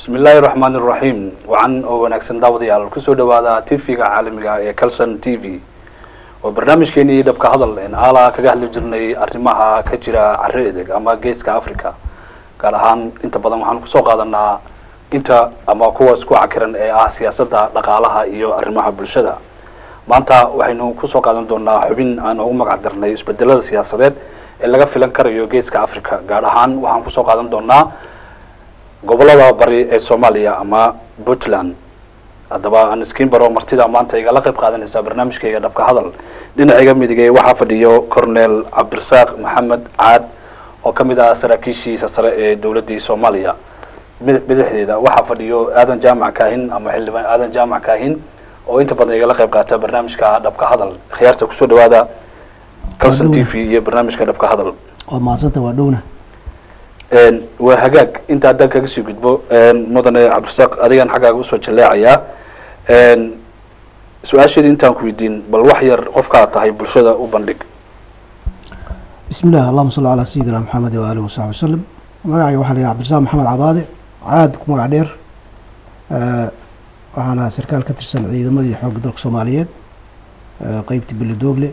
bismi illaahi raxmaan iraxiim wacan oo wanaagsan daawadayaal kusoo dhawaada tv-ga caalamiga ee calson t v oo barnaamijkeenii dhabka hadal en aala kaga hadli jirnay arrimaha ka jira carre edeg ama geeska africa gaar ahaan inta badan waxaan kusoo qaadanaa inta ama kuwa isku cakiran ee ah siyaasadda dhaqaalaha iyo arrimaha bulshada maanta waxaynu kusoo qaadan doonaa xubin aan ugu magac darnay isbedelada siyaasadeed ee laga filan karayo geeska africa gaar ahaan waxaan kusoo qaadan doonaa gobolada bari ee soomaaliya ama puntland haddaba aan iskiin baro martida maanta igala qayb qaadanaysa barnaamijkayga dhabka hadal dhinacayga midigay waxaa fadhiyo cornel cabdirasaaq maxamed caad oo ka mid ah saraakiishiisa sare ee dowladdii soomaaliya madaxdeeda waxaa fadhiyo aadan jaamac kaahin ama xildhibaan aadan jaamac kaahin oo inta badan igala qayb qaata barnaamijka dhabka hadal khiyaarta kusoo dhawaada calson t v iyo barnaamijka dhabka hadal waa mahadsanta waa dhowna waa hagaag inta haddaan kaga sii gudbo mudane cabdirasaaq adigan xaggaaga usoo jaleecayaa su-aasheeda intaan ku weydiin bal wax yar qofkaad tahay bulshada u bandhig bismi illah allahuma salli calaa sayidina maxamed waaalih wasaxbi wasalam magacayga waxaa la yidhaha cabdirasaaq maxamed cabaade caad ku magac dheer waxaana sarkaal ka tirsan ciidamadii xoogga dalka soomaaliyeed qeybtii beledoogle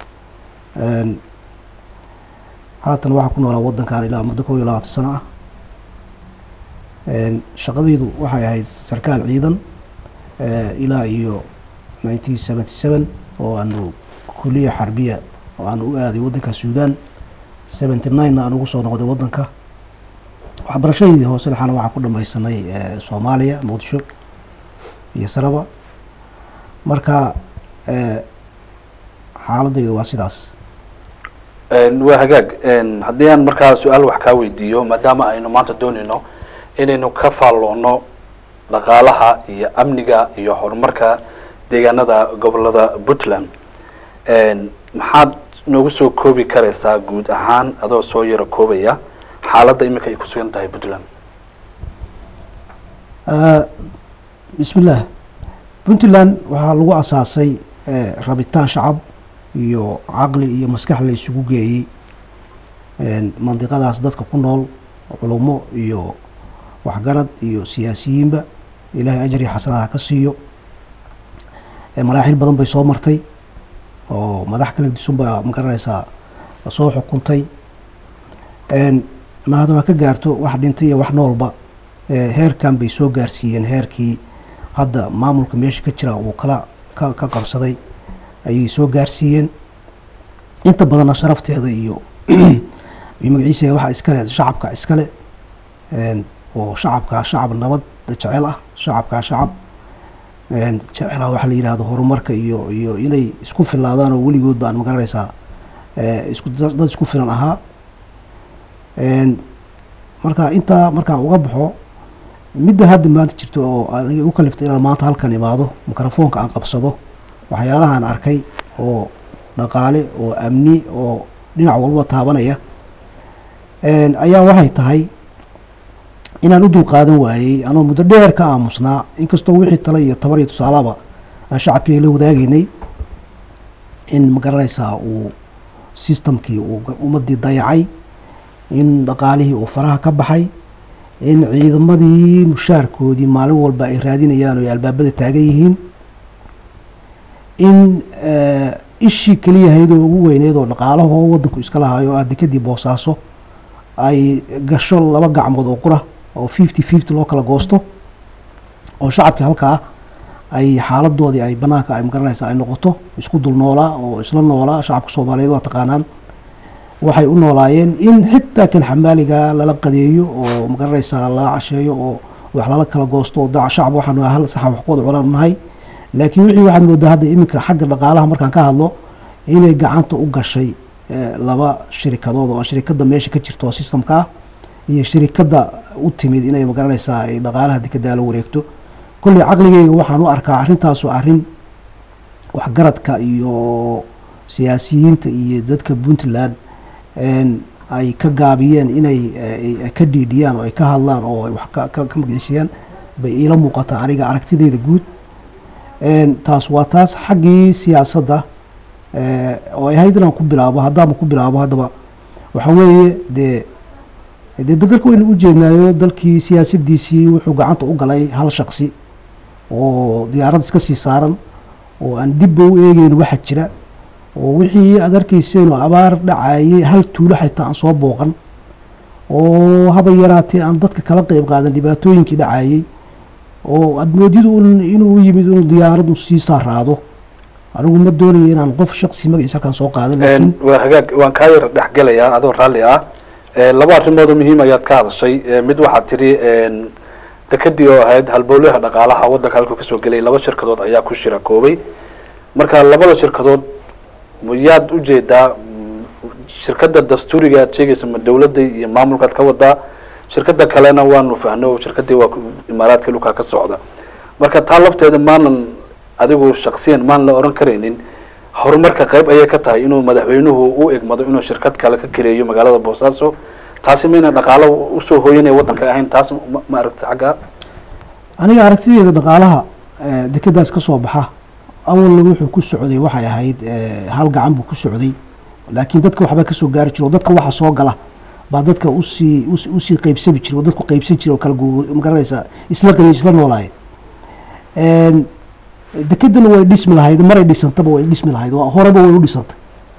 haatan waxaa ku noolaa waddankan ilaa muddo kow iyo labaatan sano ah shaqadaydu waxay ahayd sarkaal ciidan ilaa iyo nineteen seventy seven oo aanu kuliya xarbiya oo aan u aaday waddanka suudan seventy nine-na aan ugu soo noqday waddanka waxbarashadeydii hoose lexaana waxaan ku dhamaysanay soomaaliya muqdisho iyo saraba marka xaaladaydu waa sidaas waa hagaag haddii aan markaa su-aal wax kaa weydiiyo maadaama aynu maanta doonayno inaynu ka faalloono dhaqaalaha iyo amniga iyo horumarka deegaanada gobolada puntland maxaad noogu soo koobi karaysaa guud ahaan adoo soo yaro koobaya xaaladda iminka ay ku sugan tahay puntland bismi illah puntland waxaa lagu asaasay rabitaan shacab iyo caqli iyo maskax la isugu geeyey mandiqadaas dadka ku nool culumo iyo waxgarad iyo siyaasiyiinba ilaahay ajar iyo xasanaha ka siiyo maraaxil badan bay soo martay oo madax kala disun baa magaranaysaa soo xukuntay ma haddaba ka gaarto wax dhintay iyo wax noolba heerkan bay soo gaarsiiyeen heerkii hadda maamulka meesha ka jira uu kala ka ka qabsaday ayay soo gaarsiiyeen inta badanna sharafteeda iyo iyo magaciisa waxaa iskale shacabka iskale oo shacabkaa shacab nabad jecel ah shacabkaa shacab jecela waxaa la yidhahdo horumarka iyo iyo inay isku filaadaan oo weligood baan magaranaysaa isku dad isku filan ahaa marka intaa markaan uga baxo midda hadda maanta jirto oo aniga u kaliftay inaan maanta halkan imaado mikrofoonka aan qabsado waxyaalahaan arkay oo dhaqaale oo amni oo dhinac walba taabanaya ayaa waxay tahay inaan u dulqaadan waayey anoo muddo dheer ka aamusnaa inkastoo wixii tale iyo tabar iyo tusaalaba aan shacabkii la wadaagaynay in magaranaysaa uu systemkii uu ummadii dayacay in dhaqaalihii uu faraha ka baxay in ciidamadii mushaarkoodii maalin walba ay raadinayaan oo ay albaabada taagan yihiin in ishii keliyahayd oo ugu weyneyd oo dhaqaalahoo waddanku iska lahaayo ah dekadii boosaaso ay gasho laba gacmood oo qura oo fifty fifty loo kala goosto oo shacabkii halkaa ay xaaladoodii ay banaanka ay magaranaysa ay noqoto isku dul noolaa oo isla noolaa shacabka soomaaliyeed waa taqaanaan waxay u noolaayeen in xitaa kan xamaaliga lala qadeeyo oo magaranaysaa lala casheeyo oo wax lala kala goosto oo daca shacab waxaanu hal saxa wax ku wada cunaan nahay laakiin wixii waxaad moodaa hadda iminka xagga dhaqaalaha markaan ka hadlo inay gacanta u gashay laba shirikadood oo shirikadda meesha ka jirta oo systemka ah iyo shirikadda u timid inay magaranaysaa ay dhaqaalaha dekedaa la wareegto kolley caqligeyga waxaan u arkaa arrintaasu arrin waxgaradka iyo siyaasiyiinta iyo dadka puntland ay ka gaabiyeen inay ka dhiidhiyaan oo ay ka hadlaan oo ay wax ka magiciisiyaan bay iila muuqataa aniga aragtideyda guud taas waa taas xaggii siyaasadda oo ay ahayd inaan ku bilaabo haddaaba ku bilaabo haddaba waxa weeye dee dee dalka waynu u jeednaayo dalkii siyaasadiisii wuxuu gacanta u galay hal shaksi oo diyaarad iska sii saaran oo aan dibba u eegeyn waxa jira oo wixii aad arkayseen oo abaar dhacayay hal tuulo xitaa aan soo booqan oo haba yaraatee aan dadka kala qeyb qaadan dhibaatooyinkii dhacayay oo aad moodid un inuu yimid inuu diyaaradu sii saaraado anigu ma doonayo inaan qof shaksi magaciisa halkaan soo qaadan laakiin waa hagaag waan kaa yar dhexgelayaa adoo raalli ah Eh, laba arrimood oo muhiim ayaad ka hadashay Eh, mid waxaad tidhi dekadii oo ahayd halbowlaha dhaqaalaha waddanka halkuu kasoo gelay laba shirkadood ayaa ku shira koobay marka labada shirkadood yaad ujeedaa mm, shirkadda dastuuriga aad sheegaysa ma dawladda iyo maamulkaad ka wadaa shirkadda kalena waanu fahno oo shirkaddii waa ku- imaaraadka dhulkaa ka socda marka taa lafteeda maanan adigu shaksiyan maan la oran karaynin horumarka qayb ayay ka tahay inuu madaxweynuhu u egmado inuu shirkad kale ka kireeyo magaalada boosaaso taasi mayna dhaqaalo usoo hooyanaya waddanka ahayn taas ma- ma aragti xagga aniga aragtideeda dhaqaalaha eh, dekedaas ka soo baxa awalna wuxuu ku socday waxay ahayd eh, hal gacan buu ku socday laakiin dadka waxbaa kasoo gaari jiro oo dadka waxa soo gala baa dadka usii us- usii qeybsami jira oo dadku qeybsan jira oo kala gu magaranaysa isla qari isla noolaay dekedana way dhismi lahayd maray dhisantaba way dhismi lahayd waa horeba way u dhisantay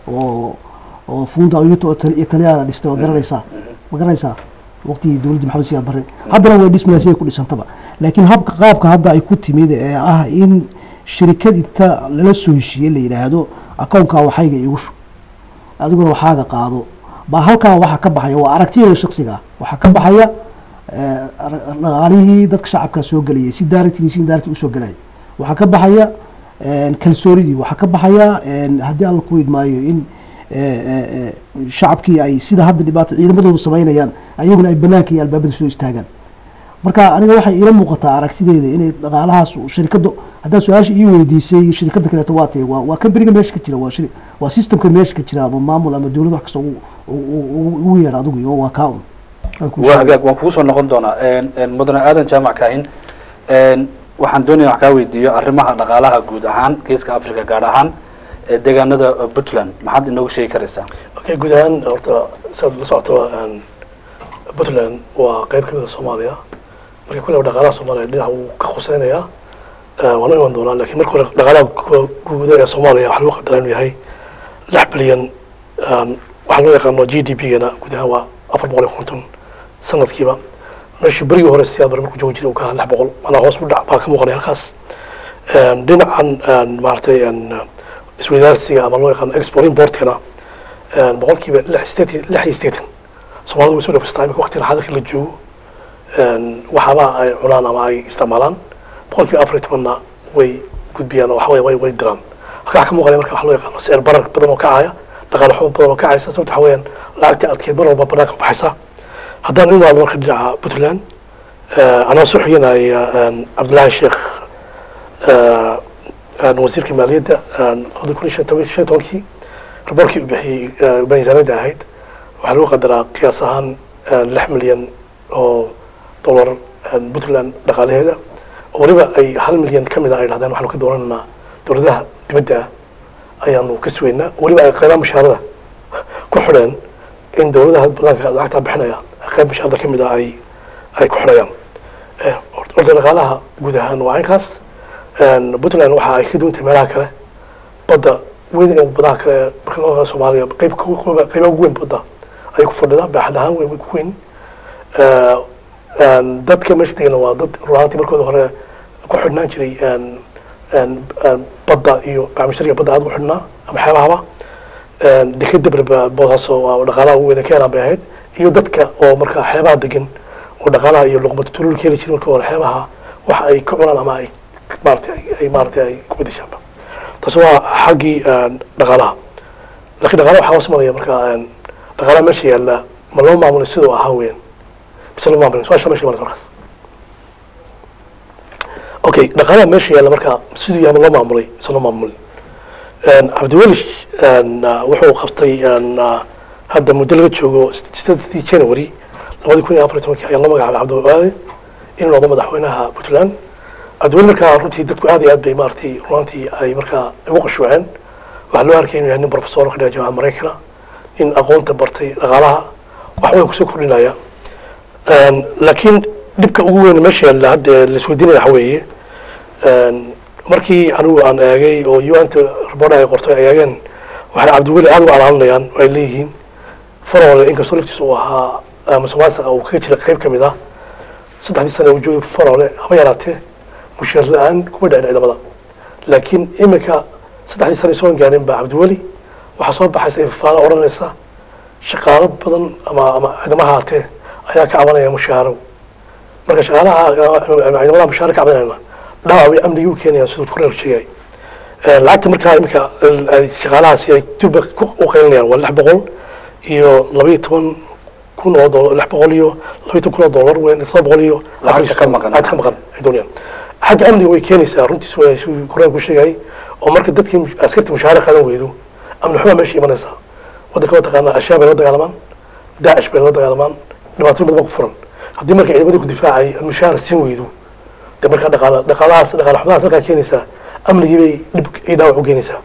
oo oo funda ayuto oo Itali- italyaana dhistay waa garanaysaa ma garanaysaa waqtigii dowladda maxamed siyaad barre haddana way dhismi lahayd siday ku dhisantaba laakiin habka qaabka hadda ay ku timid ee ah in shirikad inta lala soo heshiiyey la yidhaahdo akoonkaa waxayga igu shub adiguna waxaaga qaado baa halkaa waxaa ka baxaya waa aragtiyada shaksiga ah waxaa ka baxaya eh, ar- dhaqaalihii dadka shacabka soo gelayay si daaragtii si daaragtii usoo gelaya waxaa ka baxaya eh, kalsoonidii waxaa ka baxaya eh, haddii alla ku idmaayo in eh, eh, eh, shacabkii ay sida hadda dhibaato ciidamadoodu samaynayaan ayaguna ay banaanka iyo albaabada soo istaagaan marka aniga waxay ila muuqataa aragtideeda inay dhaqaalahaas shirikadda haddaa su-aasha ii weydiisay shirikadda kaleeto waa tahay waa waa kamberiga meesha ka jira waa shiri waa systemka meesha ka jira ama maamul ama dowlad wax kasta ugu ugu ugu yeer adigu iyo waa kaa un Waan kuu waa sheegay. hagaag waan kugu soo noqon doonaa En- en, mudane aadan jaamac kaahin En, waxaan doonaya wax kaa weydiiyo arrimaha dhaqaalaha guud ahaan geeska africa gaar ahaan ee deegaanada eh, puntland maxaad inooga sheegi karaysaa okay guud ahaan horta saad la socoto een, puntland waa qayb ka mid a soomaaliya marka kulle dhaqaalaha soomaaliya dhinaca uu ka khuseynayaa Eh, waana iman doonaa lakiin marka hore dhaqaalaha gu- guuda ee soomaaliya waxaa lagu qadaraa inuu yahay lix bilyan een, waxaa loo yaqaano g d p-gana guud ahaan waa afar boqol iyo konton sanadkiiba meeshii berigii hore siyaad bare markuu joogi jiray uu ka ahaa lix boqol manaa hoos u dhac baa ka muuqanaya halkaas Een, dhinacan een, maaragtay een, isweydaarsiga ama loo yaqaano export importkana een, boqolkiiba lix sideetan lix iyo sideetan soomaalidu way soo dhafistaa imika waqtiga xadirka la joogo een, waxaaba ay cunaan ama ay isticmaalaan boqolkiiba afar iyo tobanna way gudbiyaan oo waxaweye way way diraan halka waxaa ka muuqanaya marka waxa loo yaqaano sicir barar badan oo kacaya dhaqaale xumo badan oo kacaysa sababta waxa weeyaan lacagtii adkeed mar walba banaanka u baxaysa haddaan u imaado marka dhinaca puntland eh, anoo soo xiganaya een, cabdillaahi sheekh eh, een, wasiirka maaliyadda een, labada kun iyo shan toban- shan iyo tobankii raboorkii uu bixiyey eh, miisaaniyadda ahayd waxaa lagu qadaraa qiyaas ahaan eh, lix milyan oo dollar eh, puntland dhaqaalaheeda oo weliba ay hal milyan ka mid a ay dhahdeen waxaanu ka doonanaynaa dowladaha dibadda ah ayaanu ka sugaynaa weliba ay qaybaha mushaarada ku xidheen in dowladaha banaanka lacagtaa bixinaya qayb mushaarada ka mid a ay ay ku xidhayaan Eh, horta horta dhaqaalaha guud ahaan waa inkaas Een, puntland waxa ay ka duwantay meelaha kale badda weyn ee badaha kale ee marka loo eego soomaaliya qayb qayba ugu weyn badda ayay ku fadhidaa baaxad ahaan way ku weyn Eh, een, dadka meesha degana waa dad runaantii markooda hore ku xidhnaan jiray een, een, een, badda iyo bacmishariga badda aad ku xidhnaa ama xeebahaba Een, dekeda berba boosaaso waa dhaqaalaha ugu weyn ee keenan bay ahayd iyo dadka oo marka xeebaha degan oo dhaqaalaha iyo luqmada tulul ka heli jiray marka hore xeebaha waxa ay ka cunaan ama ay maaragtay ay- ay maaragtay ay ku bedeshaanba taas waa xaggii een, dhaqaalaha laakiin dhaqaalaha waxaa hoos maraya marka een, dhaqaalaha meesha yaalla ma loo maamulay siduu ahaa weeyaan mise loo maamulay su-aasha meesha imanaysa markaas okay dhaqaalaha meesha yaalla marka siduu yahay ma loo maamulay mise loo maamulay Een, cabdiweli een, uh, wuxuu qabtay een, uh, hadda muddo laga joogo sideedii january labadi kun iyo afar iyo tobankii ayaa loo magacaabay cabdiweli inuu noqdo madaxweynaha puntland cabdiweli markaa runtii dadku aad iyo aad bay maaragtay runtii ay markaa ugu qashuuceen waxaa loo arkay inuu yahay nin professor ka dhiga jaamacada maraykana nin aqoonta bartay dhaqaalaha wax way kusoo kordhinaya Een, laakiin dhibka ugu weyn meesha yaalla hadda ee laisweydiinaya waxa weeye een, markii anigu aan eegay oo un-ta report ay qortay ay eegeen waxay cabdiweli aad u alaalinayaan oo ay leeyihiin farole inkastoo laftiisa uu ahaa eh, musuqmaasuqa uu kaga jira qayb ka mid ah saddexdii sane uu joogay farole haba yaraatee mushaar la-aan kuma dhicin ciidamada laakiin iminka saddexdii sane soo gaarin baa cabdiweli waxaa soo baxaysa ifafaalo odhanaysa shaqaalo badan ama ama ciidamo ahaatee ayaa ka cabanaya mushaaro marka shaqaalaha ama ciidamada mushaaro ka cabanayana dhaawac bay amnigii u keenayaan siduu korneer sheegay Eh, lacagta markaa iminka eh, ay shaqaalahaasi ay dibba ku- u qaylinayaan waa lix boqol iyo laba iyo toban kun oo dolar lix boqol iyo laba iyo toban kun oo dolar weyn todoba boqol iyo Lacagta ka maqan. lacagta ka maqan ay doonayaan xagga amniga way keenaysaa runtiis waa siduu korneer ku sheegay oo marka dadkii askarta mushaara qaadan weydo amni xumaa meesha imanaysaa waddanka waa taqaanaa ashaab bay la dagaalamaan daacish bay la dagaalamaan dhibaatooyin badan baa ku furan haddii marka ciidamadii ku difaacay aad mushaara siin weydo dee markaa dhaqaala dhaqaalahaas dhaqaala xumadaas halkaa keenaysaa amnigii bay dhib iyo dhaawac u keenaysaa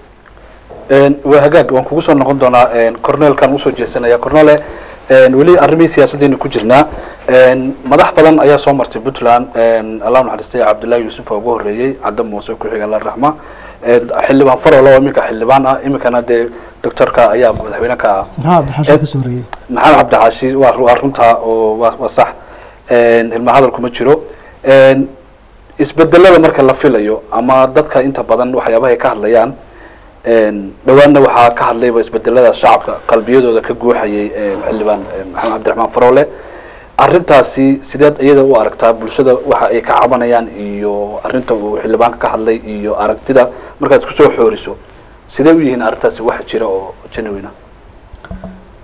Een, waa hagaag waan kugu soo noqon doonaa een, cornelkan usoo jeesanaya cornele een, weli arrimihii siyaasaddeena ku jirnaa een, madax badan ayaa soo martay puntland een, allah naxariistay cabdullaahi yuusuf oo ugu horreeyey cadda muuse ku xiga la raxma een, xildhibaan farolo oo iminka xildhibaan ah iminkana dee doctorka ayaa madaxweyne ka ah maxaa cabdixashaan ka soo horeeyey maxamed cabdicaashi waa waa runtaa oo waa waa sax een, ilma hadal kuma jiro een, isbedelada marka la filayo ama dadka inta badan waxyaabahay ka hadlayaan een, dhowaanna waxaa ka hadlayba isbedelada shacabka qalbiyadooda ka guuxayay een, xildhibaan een, maxamed cabdiraxmaan farole arrintaasi sideed iyada u aragtaa bulshada waxa ay ka cabanayaan iyo arrinta uu xildhibaanka ka hadlay iyo aragtida markaad isku soo xooriso sidee u yihiin arrintaasi wax jira oo genuine ah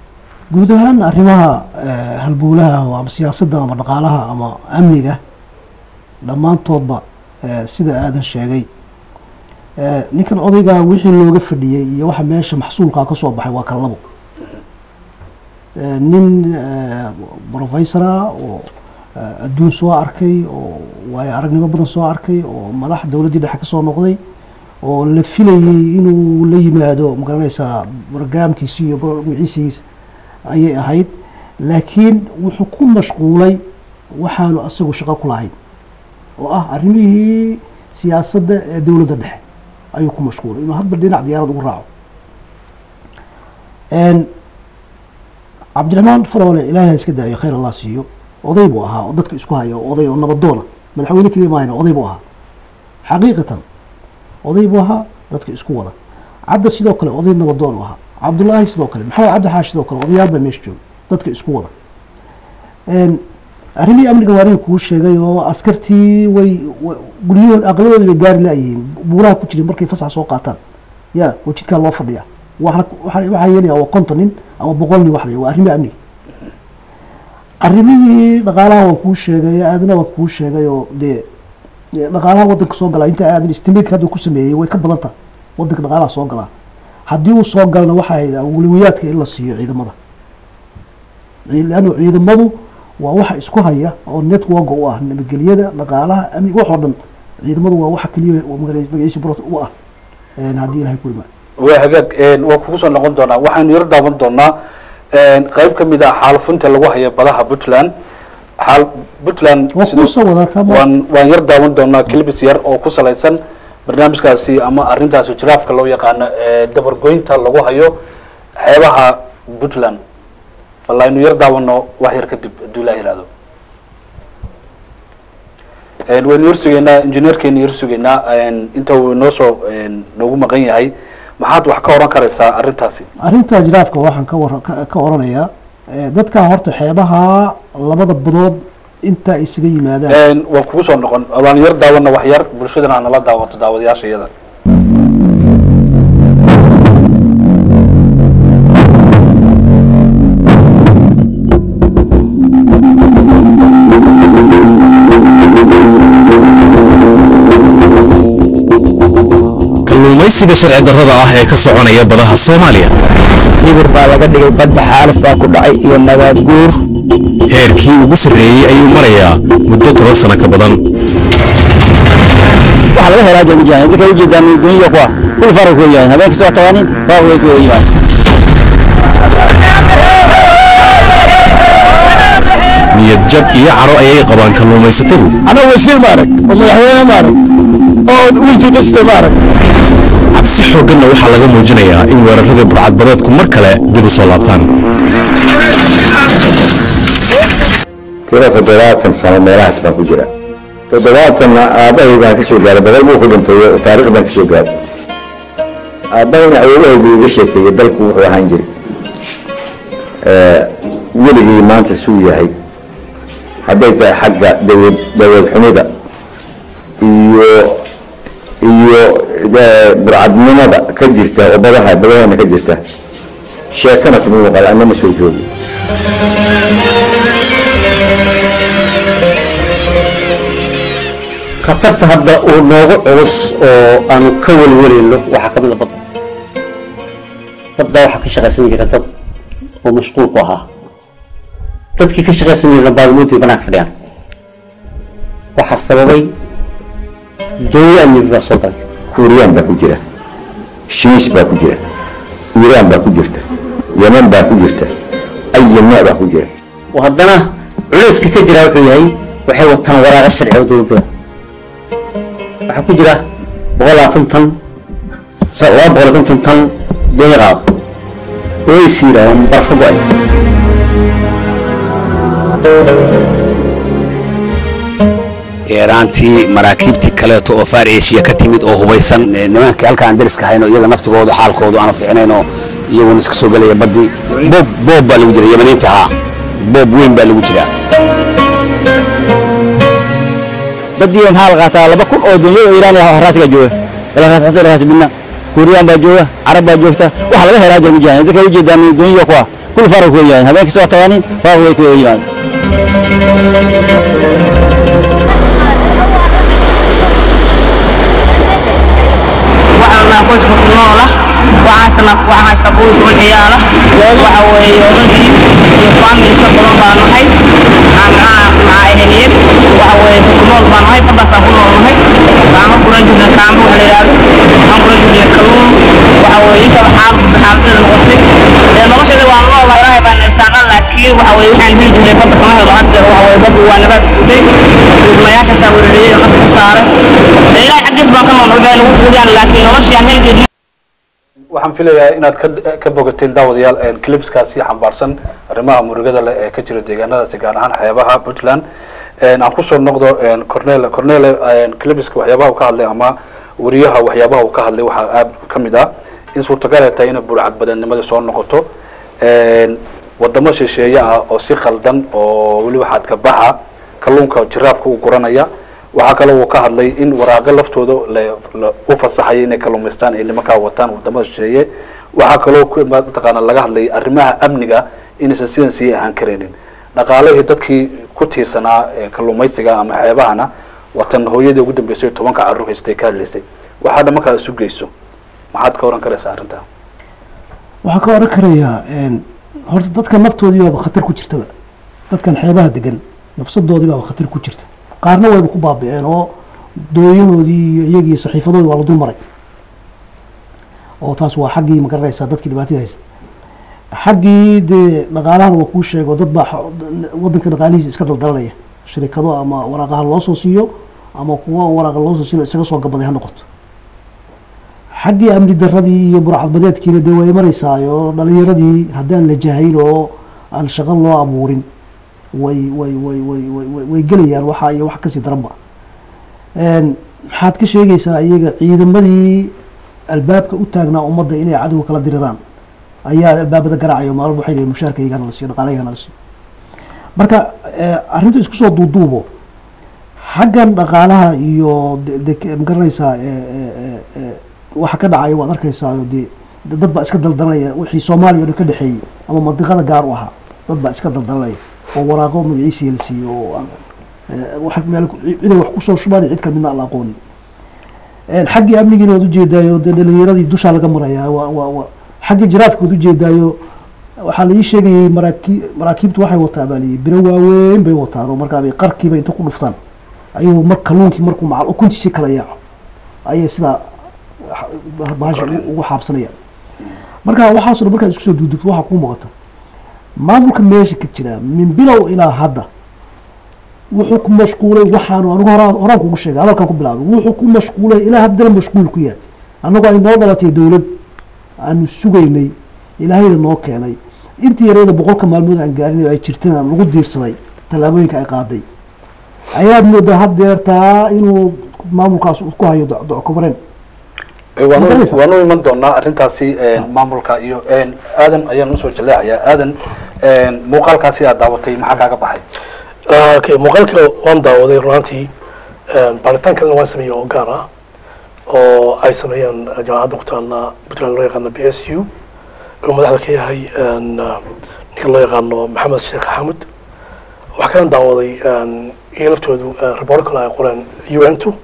guud ahaan arrimaha eh, halbowlaha oo ama siyaasadda ama dhaqaalaha ama amniga dhammaantoodba eh, sida aadan sheegay eh, ninkan odaygaa wixii looga fadhiyey iyo waxa meesha maxsuulkaa ka soo baxay waa kan labo Eh, nin eh, professora oo eh, adduun soo arkay oo waayo aragnimo badan soo arkay oo madax dowladdii dhexe ka soo noqday oo la filayey inuu la yimaado magaranaysaa barogaraamkiisi iyo bro- magaciisiisa ayay ahayd laakiin wuxuu ku mashquulay waxaanu asagu shaqo ku lahayn oo ah arrimihii siyaasadda ee dowladda dhexe ayuu ku mashquulay inuu hadba dhinac diyaarad ugu raaco Een, cabdiraxmaan farole ilaahay ha iska daayo khayr allah siiyo oday buu ahaa oo dadka isku haya oo oday oo nabadoona madaxweyne keliya maahayna oday buu ahaa xaqiiqatan oday buu ahaa dadka isku wada cadda sidoo kale oday nabadoon u ahaa cabdullaahi sidoo kale maxamed cabdi xaash sidoo kale odayaal baa meesha jooga dadka isku wada Een, arrimihii amniga waa kuu sheegay oo askartii way wa- guryahood aqladooda bay gaari laayihiin buuraha ku jirin markay fasax soo qaataan ya oo jidkaa loo fadhiya waxaa waxaa waxaa yeelaya waa konton nin ama boqol nin wax la waa arrimihii amniga arrimihii dhaqaalaha waan kuu sheegay aadana waan kuu sheegay oo dee dee dhaqaalaha waddanka soo galaa inta aadan istimeedka hadda ku sameeyey way ka badan tahay waddanka dhaqaalaha soo galaa haddii uu soo galana waxay ahayd awliwiyaadka in la siiyo ciidamada Cii- leanno ciidamadu waa waxa isku haya oo network u ah nabadgelyada dhaqaalaha amniga wax oo dhan ciidamadu waa waxa keliya oo magaciisa magaciisa brot u ah een, haddii ilahay ku imaan waa hagaag een, waa kugu soo noqon doonaa waxaanu yar daawan doonaa een, qayb ka mid ah xaalafunta lagu haya badaha puntland xaal puntland waa sidoo- kuu soo wadataa ma waan waan yar daawan doonaa clibis yar oo ku salaysan barnaamijkaasi ama arrintaasi jiraafka loo yaqaano ee dabargoynta lagu hayo xeebaha puntland walla aynu yar daawano wax yar kadib hadduu ilaah yihahdo Een, waynu yar sugaynaa injineerkeenu yar sugaynaa een, inta uu inoo soo een, noogu maqan yahay maxaad wax ka oran karaysaa arrintaasi arrinta jiraafka waxaan ka war ka ka oranayaa eh, dadka horta xeebaha labada badood inta ay isaga yimaadaan Een, waan kugu soo noqon waan yar daawana wax yar bulshadana ha nala daawato daawadayaasha iyada kalluumaysiga sharci darrada ah ee ka soconaya badaha soomaaliya hibir baa laga dhigay badda xaalaf baa ku dhacay iyo nabaad guur heerkii ugu sarreeyey ayuu marayaa muddo toban sano ka badan waxaa laga helaa jamijahan dadka ujeedaan duniya kuwa kul farak weeyaan habeenkii soo tagaanin faaq way ku yimaad niyad jab iyo caro ayay qabaan kalluumaysatadu أنا وزير مارك ومدحوينه مارك oo wiilkii dhiste maarag cabsi xoogganna waxaa laga muujinayaa in weeraradii burcadbadeedku mar kale dib u soo laabtaan tiro toddobaatan sano meelahaas baan ku jira toddobaatanna aabbahay baan ka soo gaaray badal buu ku dhintay oo taariikh baan ka soo gaaray aabbahayna awoowahay buu iga sheekeeyey dalku wuxuu ahaan jiray weligii maanta suu yahay hadday tahay xagga dawlad dawlad xumida iyo iyo eh, burcadnimada ka jirta oo badaha badaheena ka jirta sheekana kuma muuqal anna ma soo joogi khatarta hadda uu noogu culus oo aanu ka welwelayno waxaa ka mid a badda badda waxaa ka shaqaysan jira dad oo mashquul ku ahaa dadkii ka shaqaysan jirana baadimoodii banaanka fadhiyaan waxaa sababay dooyo amnibi baa soo galay kuuriyaan baa ku jira shiis baa ku jira iiraan baa ku jirta yeman baa ku jirta ayi nooc baa ku jira oo haddana culayska ka jira wuxuu yahay waxay wataan waraaqa sharci oo dowladda waxaa ku jira boqol labaatan tan sa- laba boqol iyo konton tan dooyo qaado oo ay siira oo baraf ka go-ay eeraantii maraakiibtii kaleeto oo far asia ka timid oo hubaysan ee nimankii halkaan dariska hayno iyaga naftigooda xaalkoodu aanu fiicnayno iyaguna iska soo gelaya baddii boob boob baa lagu jira yamaniinta haa boob weyn baa lagu jiraa badiya maxaa la qaataa laba kun oo dunyada oo iiraan ah raasiga jooga ilaa raas raas bina kuuriyaan baa jooga carab baa joogta waxa laga helaa jooga jaan dadka u jeedaan dunyada kuwa kul farq ku yahay habeenkii soo tagaanin farq way ku yimaadaan waxaan qoys qof nool ah waxaan sana waxaan haysta qoys oo ciyaala waxa weeye odagii iyo family iska badan baan nahay aan aan maxaa eheliyad waxa weeye qof nool baan nahay baddaasaan ku nool nahay kaama guran jirna kaama waxa la yidhaahdo aan guran jirna kalluun waxa weeye inta xaal xaaladda noqotay ee nolosheeda waan nool ilaahay baan irsaaqan laakiin waxa weeye waxaan heli jirnay badda kama helo hadda waxa weeye baddu waa nabaad guday duubnayaashaasaa weerariyey qadka ka saaray ee ilaahay xaggiis baan ka nool waxbay nagu quudiyaan laakiin noloshii aan heli jirnay waxaan filayaa inaad ka ka bogateen daawadayaal clipskaasi xambaarsan arrimaha murugada leh ee ka jira deegaanadaasi gaar ahaan xeebaha puntland aan kusoo noqdo cornel cornele clipska waxyaabaha uu ka hadlay ama wariyaha waxyaabaha uu ka hadlay waxaa aada ka mid ah in suurtagal ay tahay inay burcad badannimada soo noqoto wadamo shisheeye ah oo si khaldan oo weliba xadka baxa kalluunka jiraafka u guranaya waxaa kaloo uu ka hadlay in waraaqo laftooda la- la- u fasaxaya inay kalluumaystaan ay nimankaa wataan wadamada shisheeye waxaa kaloo ku- mataqaana laga hadlay arrimaha amniga inaysan sidan sii ahaan karaynin dhaqaalihii dadkii ku tiirsanaa ee kalluumaysiga ama xeebahana watan hooyadii ugu dambeysay tobanka carruur haystay ka hadlaysay waxaa dhamankaa isu geyso maxaad ka oran karaysaa arrintaa waxaan ka oran karayaa horta dadka naftoodii baaba khatar ku jirtaba dadkan xeebaha degan nafsadoodii baaba khatar ku jirta qaarna wayba ku baabi'een oo dooyahoodii iyo iyagii saxiifadoodii waa la dul maray oo taas waa xaggii magaranaysaa dadkii dhibaatada haysta xaggii dee dhaqaalahana waa kuu sheego dad baa xo- wadanka dhaqaalihiisa iska daldalanaya shirikado ama waraaqaha loo soo siiyo ama kuwa waraaqa loo soo siiyo isaga soo gabaday ha noqoto xaggii amni daradii iyo burcadbadeedkiina dee way maraysaayo dhalinyaradii haddaan la jahayn oo aan shaqo loo abuurin way way way way way way- way gelayaan waxa iyo wax kasii daranba Een, maxaad ka sheegaysaa iyaga ciidamadii albaabka u taagnaa ummadda inay cadowga kala diriraan ayaa albaabada garaacayo maalin waxay leeyihin mushaarka iyagana la siiyo dhaqaalahayagana la siiyo marka eh, arrinta isku soo duuduubo xaggan dhaqaalaha iyo de- de- magaranaysaa eh, eh, eh, eh, waxa ka dhacaya waad arkaysaa dee de- dad baa iska daldalanaya wixii soomaaliya oo dhan ka dhexeeyey ama mandiqada gaar u ahaa dad baa iska daldalanaya oo waraaqo magaciisiya la siiyo oo aan- eh, wax meel ku- ciday wax kusoo shubaan iyo cid kale midna aan la aqoonin Een, xaggii amnigiina waad ujeedaayo dee dhalinyaradii dushaa laga marayaa waa waa waa xaggii jiraafka waad ujeedaayo waxaa la ii sheegayay maraakii maraakiibtu waxay wataa baa layii biro waaweyn bay wataan oo markaa bay qarkiiba inta ku dhuftaan ayuu mar kalluunkii markuu macal ukuntiisii kala yaaco ayay sidaa ha- bahasha ugu- ugu xaabsanayaan marka waxaasoo dhan markaad isku soo duudubto waxaa kuu muuqata maamulka meesha ka jira min bilow ilaa hadda wuxuu ku mashquulay waxaanu anigu horaan horaan kugu sheegay hadalkan ku bilaabay wuxuu ku mashquulay ilaa haddana mashquul ku yahay annagoo ay noo dhalatay dowlad aanu sugaynay ilaahayna noo keenay intii yareeda boqolka maalmood aan gaarin oo ay jirtana lagu diirsaday tallaabooyinka ay qaaday ayaad moodaa haddeertaa inuu maamulkaas uu ku hayo doc- dockobareen waanu Magaraysa? waanu iman doonaa arrintaasi maamulka iyo aadan ayaan usoo jaleecayaa aadan muuqaalkaasi aad daawatay maxaa kaaga baxay okay muuqaalka waan daawaday runaantii baaritaan kalena waan sameeyey oo gaar ah oo ay sameeyeen jaamacadda ku taalla puntland loo yaqaano b s u oo madaxda ka yahay ninka loo yaqaano maxamed sheekh xamud waxaa kalan daawaday iyo laftoodu report kale ay qoreen u n two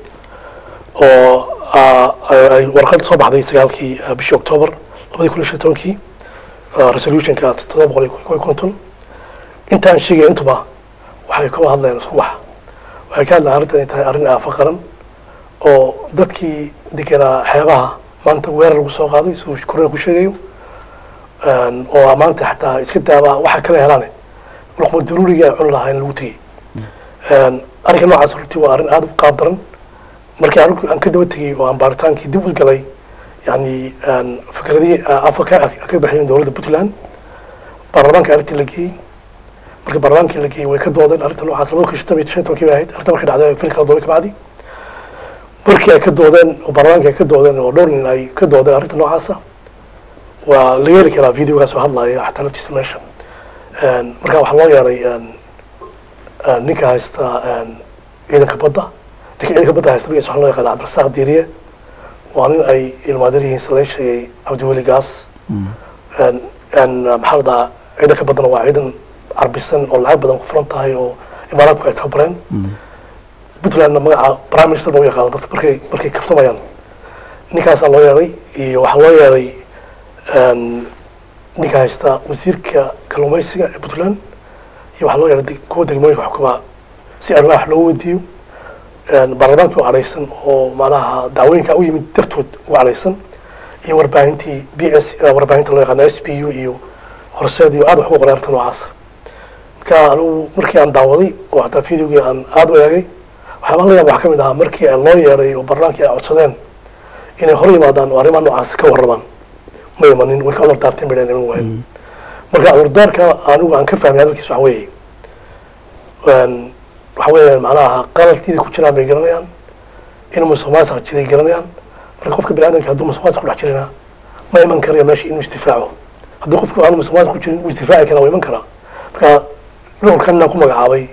oo ah, ay- ay warqad soo baxday sagaalkii ah, bishii october labadii kun iyo shan iyo tobankii ah, resolutionka toddoba boqol iyo kow iyo konton intaan sheegaya intuba waxay ka hadlayaan isku wax waxay ka hadlayaan arrintan inay tahay arrin aafa qaran oo dadkii deganaa xeebaha maanta weerar lagu soo qaaday siduu korona ku sheegayo Een, oo maanta xataa iska daaba waxa kala helaane luqma daruuriga ay cuni lahaa in lagu tegey Een, arrinka noocaas runtii waa arrin aada u qaab daran markii anigu aan ka daba tegey oo aan baaritaankii dib u galay yani een, fikradihii afa ka ka baxiyeen dowladda puntland baarlamaanka arrintii la geeyey marka baarlamaankii la geeyey way ka doodeen arrinta noocaas labada kun shan iyo shan iyo tobankii bay ahayd arrinta markay dhacday fil kala doobay kabacdi markii ay ka doodeen oo baarlamaanka ay ka doodeen oo dhowr nin ay ka doodeen arrinta noocaasa waa laga heli karaa videogaas oo hadlaya xataa laftiisa meesha Een, marka waxaa loo yeeray een, een, ninka haysta een, ciidanka badda ninka ciidanka badda haysta magaciisa waxaa loo yaqaana cabdirasaaq diiriye waa nin ay ilmaadir yihiin sida laga sheegay cabdiweli gaas Een, een, maxaa la dhahaa ciidanka baddana waa ciidan carbisan oo lacag badan ku furan tahay oo imaaraadku ay tababareen puntlandna magaca prime minister ba u yaqaana dadka markay markay kaftamayaan ninkaasaa loo yeeray iyo waxaa loo yeeray een, ninka haysta wasiirka kalluumaysiga ee puntland iyo waxaa loo yeeray deg- kuwa degmooyinka xukuma si arrimaha wax loogu weydiiyo Een, baarlamaankii oo cadhaysan oo macnaha dacwooyinka u yimid dartood u cadhaysan iyo warbaahintii b s warbaahinta loo yaqaano s b u iyo horseed iyo aada wax ugu qoray arrinta noocaasa marka anigu markii aan daawaday oo xataa videogii aan aada u eegay waxyaabaa la yaaba waxaa ka mid ahaa markii loo yeeray oo barlamaankii ay codsadeen inay hor yimaadaan oo arrimaha noocaas ka warramaan ma imanin way ka cudur daarteen bay dhaheen iman waayo marka cudurdaarka anigu aan ka fahmay hadalkiisa waxa weeye een, waxa weeye macnaha qaladkiina ku jiraan bay garanayaan inuu musuqmaasuq jiray garanayaan marka qofka biniaadamka hadduu musuqmaasuq ku dhex jirina ma iman karayo meesha inuu isdifaaco haddii qofku aanu musuqmaasuq ku jirin wuu isdifaaci karaa waa iman karaa marka dhowrkan inaan ku magacaabay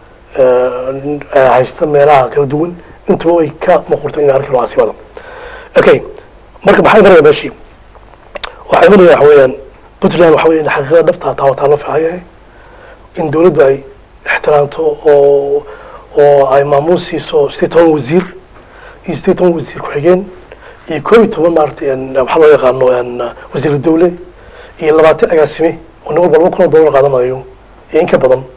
een, ee, haysta meelaha kala duwan intuba way ka muuqurto in arki noocaasi wada okay marka maxaa imanaya meeshii waxaa imanaya waxa weeyaan puntland waxa weeye xaqiiqada dhabta taa wataa loo fiican yahay in dowladdu ay ixtiraamto oo oo ay maamuus siiso sideed toban wasiir iyo sideed toban wasiir ku-xigeen iyo koob iyo toban maaragtay een, waxaa loo yaqaano een, wasiir dowle iyo labaatan agaasime oo nin walba laba kun oo dollar qaadanayo iyo in ka badan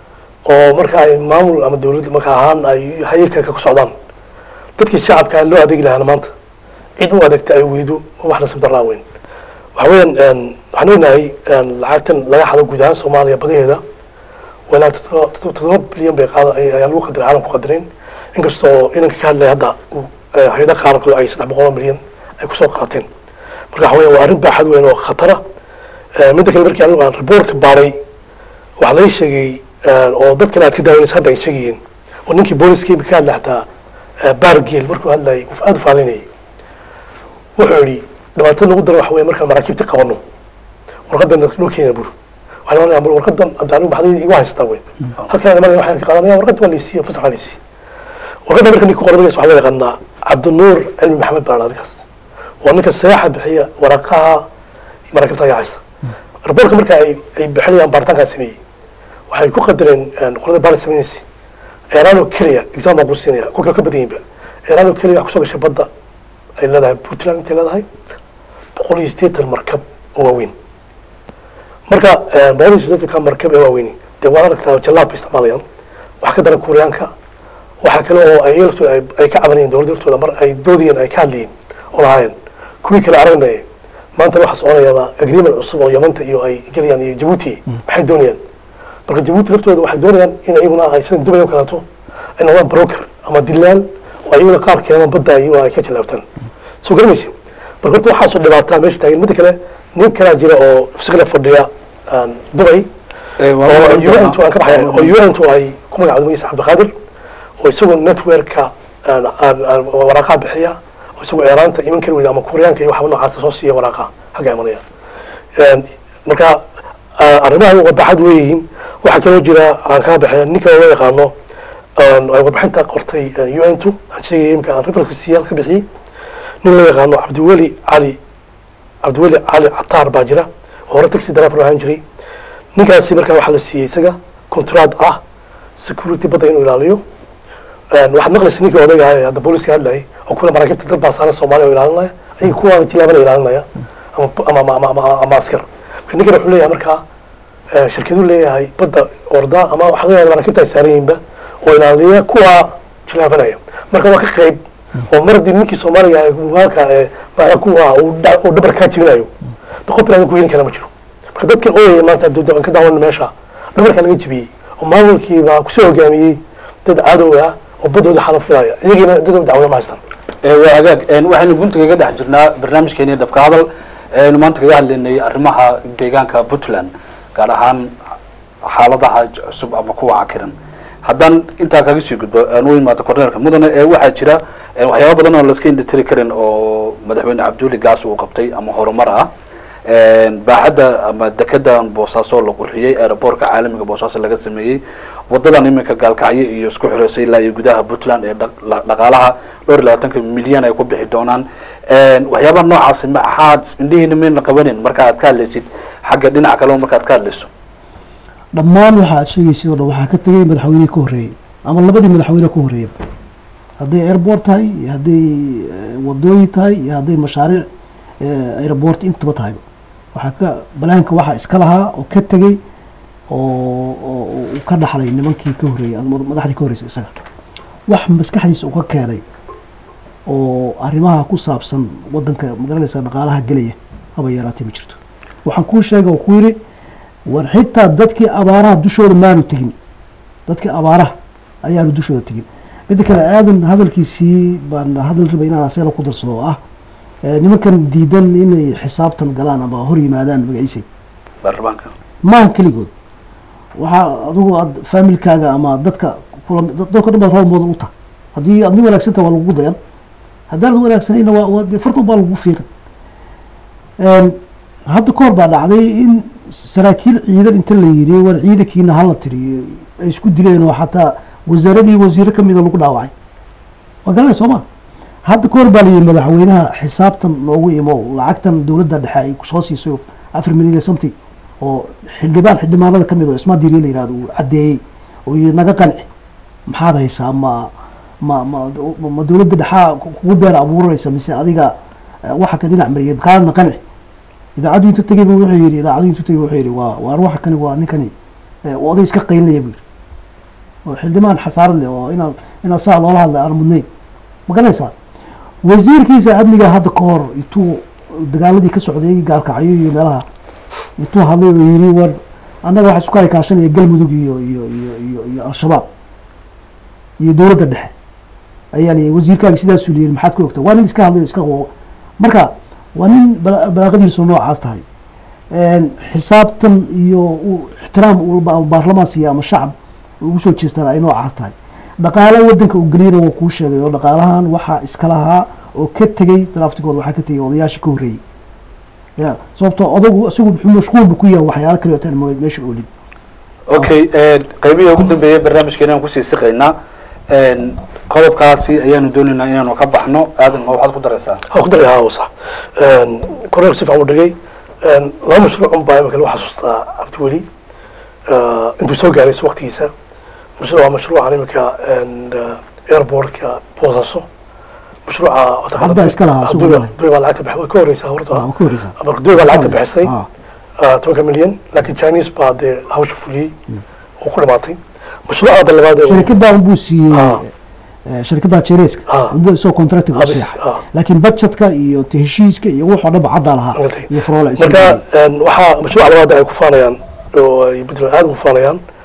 oo marka ay maamul ama dowlad marka ahaan ay hayirkanka ku socdaan dadkii shacabka loo adeegi lahaana maanta cid u adeegta ay weydo wax nasib daraa weyn waxa weeyaan een, waxaan ognahay een, lacagtan laga xado guud ahaan soomaaliya badaheeda walaa toddoba bilyan bay qaada ay- ayaa lagu qadiray caalamku qadireen inkastoo inanka ka hadlaya hadda uu, eh, hay-ada qaarkood ay saddex boqol oo milyan ay kusoo qaateen marka waxa weya waa arrin baaxad weyn oo khatara Eh, midda kale markii anigu aan reportka baaray waxaa laga sheegay eh, oo dad kale aad ka daawanaysa hadda ay sheegayeen oo ninkii booliskii ka hadlay xataa eh, baargeel markuu hadlayay uu aada u faalinayay wuxuu yidhi dhibaatada lagu daro waxa weeye markaan maraakiibta qabano warqadan loo keena bur waxaan oranaya bur warqadan hadda anigu baxday igu haystaa weyn halkaan imanaya waxaan ka qaadanaya warqadda waa laysiiyo fasax waa laysiiyo warqadda marka ninka ku qoran magaciisa waxaa loo yaqaanaa cabdinuur cilmi maxamed baa la ninkaas waa ninka seexa bixiya waraqaha maraakiibta ayaa haysta raboorka marka ay ay bixinayaan baaritaankaa sameeyey waxay ku qadareen een, qolada baari sameynaysa eeraano keliya exam baan ku siinaya ku kale ka badan yihinba eeraano keliya waxaa kusoo gashay badda ay leedahay puntland intay leedahay boqol iyo siddeetan markab oo waaweyn marka een, boqol iyo siddeetanka markab ee waaweyni dee waad aragtaa jallaab bay isticmaalayaan waxaa ka daran kuuriyaanka waxaa kale oo ay laftooda ay- ay ka cabanayeen dowladda laftooda mar ay doodayeen ay ka hadlayeen oo lahaayeen kuwii kale aragnaya maanta waxaa soconayaaba agreement cusub oo yamanta iyo ay gelayaan iyo jabuuti maxay doonayaan marka jabuuti laftooda waxay doonayaan in iyaguna ay sida dubay oo kaleeto ay noqdaan broker ama dilaal oo iyaguna qaar keenaan badda iyaguna ay ka jilaabtaan soo garamaysa marka horta waxaasoo dhibaataa meesha taagan midda kale nin kalaa jira oo iskale fadhiya aan dubay oo un-tu aan ka baxaya oo un-tu ay ku magacdo magciisa cabdiqaadir oo isagoo networka aan- aan- aan waraaqaha bixiya oo isagoo eeraanta iman kari weyda ama kuryaanka iyo waxba noocaasa soo siiya waraaqa xagga imanaya Een, marka ah, arrimahan warbaaxad weeyihiin waxaa kaloo jira aan kaa baxaya ninka loo yaqaano aan- ay warbixinta qortay un-tu aan sheegaya imika aan referenska siyaal ka bixiyey nin loo yaqaano cabdiweli cali cabdiweli cali cataar baa jira oo hore taxi driver ahaan jiray ninkaasi markaa waxaa la siiyey isaga contract ah security badda inuu ilaaliyo Een, waxaad maqlaysa ninkii odayga ah ee hadda booliska hadlayay oo kule maraakiibta dad baa saaran soomaaliya oo ilaalinaya ayaga kuwa jilaabana ilaalinaya ama ama ama ama ama askar marka ninkan wuxuu leeyahay markaa eh, shirkadu leeyahay badda orda ama waxa laga yaaba maraakiibta ay saaran yihiinba oo ilaaliya kuwa jilaabanaya marka waa ka qayb oo mar haddii ninkii soomaaliga ee mugaanka ee macnaha kuwa uu dha- uu dhabar kaa jibinayo de qof inaadan ku heli kara ma jiro marka dadkan ooyaya maanta dee aan ka daawan meesha dhabarkaa laga jibiyey oo maamulkiibaa kusoo hogaamiyey dad cadow ah oo baddooda xalafilaya iyagiina dad dacwada ma haystaan Ee, waa hagaag Een, waxaynu gunta kaga dhex jirnaa barnaamijkeeni dhabka hadal aynu maanta kaga hadlaynay arrimaha deegaanka puntland gaar ahaan xaaladaha j- cusub ama kuwa cakiran haddaan intaa kaga sii gudbo aan u imaado korneelka mudane ee waxaa jira een, waxyaaba badan oo laska indhatiri karin oo madaxweyne cabduuli gaas uu qabtay ama horumar ah Een, baaxadda ama dekedan boosaaso la qurxiyey aeroboortka caalamiga boosaaso laga sameeyey wadadan iminka gaalkacyo iyo isku xireysay ilaa iyo gudaha puntland ee dhaq- la- dhaqaalaha dhowr iyo labaatanka milyan ay ku bixi doonaan Een, waxyaabaha noocaasi maxaad indhihiina mayna qabanin marka aad ka hadlaysid xagga dhinaca kale markaad ka hadlayso dhammaan waxa aad sheegaysid oo dhan waxaa ka tegay madaxweynihii ka horreeyey ama labadii madaxweyne ka horreeyey hadday airport tahay iyo hadday eh, wadooyin tahay iyo hadday mashaariic eh, airport intaba tahay waxaa ka balaanka waxaa iska lahaa oo ka tegey oo oo oo uu ka dhaxlay nimankii ka horreeyey ama madaxdii ka horreysay isaga wax maskaxdiisa uu ka keenay oo arrimaha ku saabsan wadanka magaranaysa dhaqaalaha gelaya haba yaraatee ma jirto waxaan kuu sheega oo ku yidhi war xitaa dadkii abaaraha dushooda maanu tegin dadkii abaaraha ayaanu dushooda tegin midda kale aadan hadalkiisii baan hadal raba inaan asagana ku darsado oo ah eh, nimankan diidan inay xisaabtan galaan ama hor yimaadaan magaciisa baarlamaanka maaha keligood waxaa adigu aad faamilkaaga ama dadka kula dadka dhan baad roob moodan u tahay haddii aad nin wanaagsantaha waa lagugu dayan haddaan wanaagsanayna waa waa dee fartan baa lagu fiiqan Een, hadda kahor baa dhacday in saraakiil ciidan inta la yidhi war ciidankiina hala tiriyo ay isku dileen oo xataa wasaaradii wasiiro kamida lagu dhaawacay waa garanay soo ma hadda kahor baa layidhi madaxweynaha xisaabtan noogu imo lacagtan dowladda dhexe ay kusoo siisay oo afar milyan iyo something oo xildhibaan xildhibaanada kamid oo ismaa diiriye la yihahdo uu caddeeyey oo yidhi naga qanci maxaad haysaa ma ma ma ma dowladda dhexaa kugu beer abuuranaysa mise adiga eh, waxa ka dhinac mariyay kaana qanci idaacaddu intu tegay bu wuxuu yidhi idaacaddu intu tegay wuxuu yidhi waa waa ruuxa kani waa ninkani eh, oo oday iska qaylinaya buu yidhi oo xildhibaan xasaarad leh oo inaan inaan saa loola hadlay aan mudnayn ma garanaysaa wasiirkiisa amniga hadda ka hor intuu dagaaladii ka socday gaalkacyo iyo meelaha intuu hadlay uu yidhi war annaga waxa isku haykaashanaya galmudug iyo iyo iyo iyo iyo al-shabaab iyo dowladda dhexe ayaa layii wasiirkaaga sidaasuu liyihi maxaad ku ogta waa nin iska hadlay iska qo marka waa nin bala- balaaqadiisu noocaas tahay Een, xisaabtan iyo u- ixtiraam uu ba- baarlamaan siiya ama shacab ugu soo jeestaan ay noocaas tahay dhaqaale wadanka uu geliyana waa kuu sheegay oo dhaqaalahan waxaa iska lahaa oo ka tegey draftigooda waxaa ka tegey odayaasha ka horreeyey ya sababtoo odagu isagu muxuu mashquulba ku yahay waxyaalo kale oo taan mo- meesha oolin okay qaybihii ugu dambeeyay barnaamijkeena aan kusii siqaynaa Een, qodobkaasi ayaanu doonaynaa inaanu ka baxno aadan ma waxaad ku daraysaa waxaan ku daray haa waa sax korneel si fiican u dhigay laba mashruuc un baa imika lagu xasuustaa cabdiweli intuu soo gaaray waqtigiisa mashruuc waa mashruucan imika airportka boosaaso mashruuca Hadda iska lahaa, suuqa dubai galay. dubai baa lacagta bixi way ka horeysaa horta waa ka horeysaa marka dubai baa lacagta bixisay Ah, ah, tobanka milyan laakiin chinese baa dee hawsha fuliyey oo ku dhamaatay mashruuca hadda labaad ee uu- shirkaddaa unbuu siiyey Ah. eh, shirkadda jereska Ah. unbuu isagoo contracting u Ah, bis, seexay ah. laakiin budgetka iyo te heshiiska iyo waxoo dhan ba caddaa lahaa Magartay. iyo faroole marka een, waxaa mashruuca labaad ay ku faanayaan oo ay puntland aada ugu faanayaan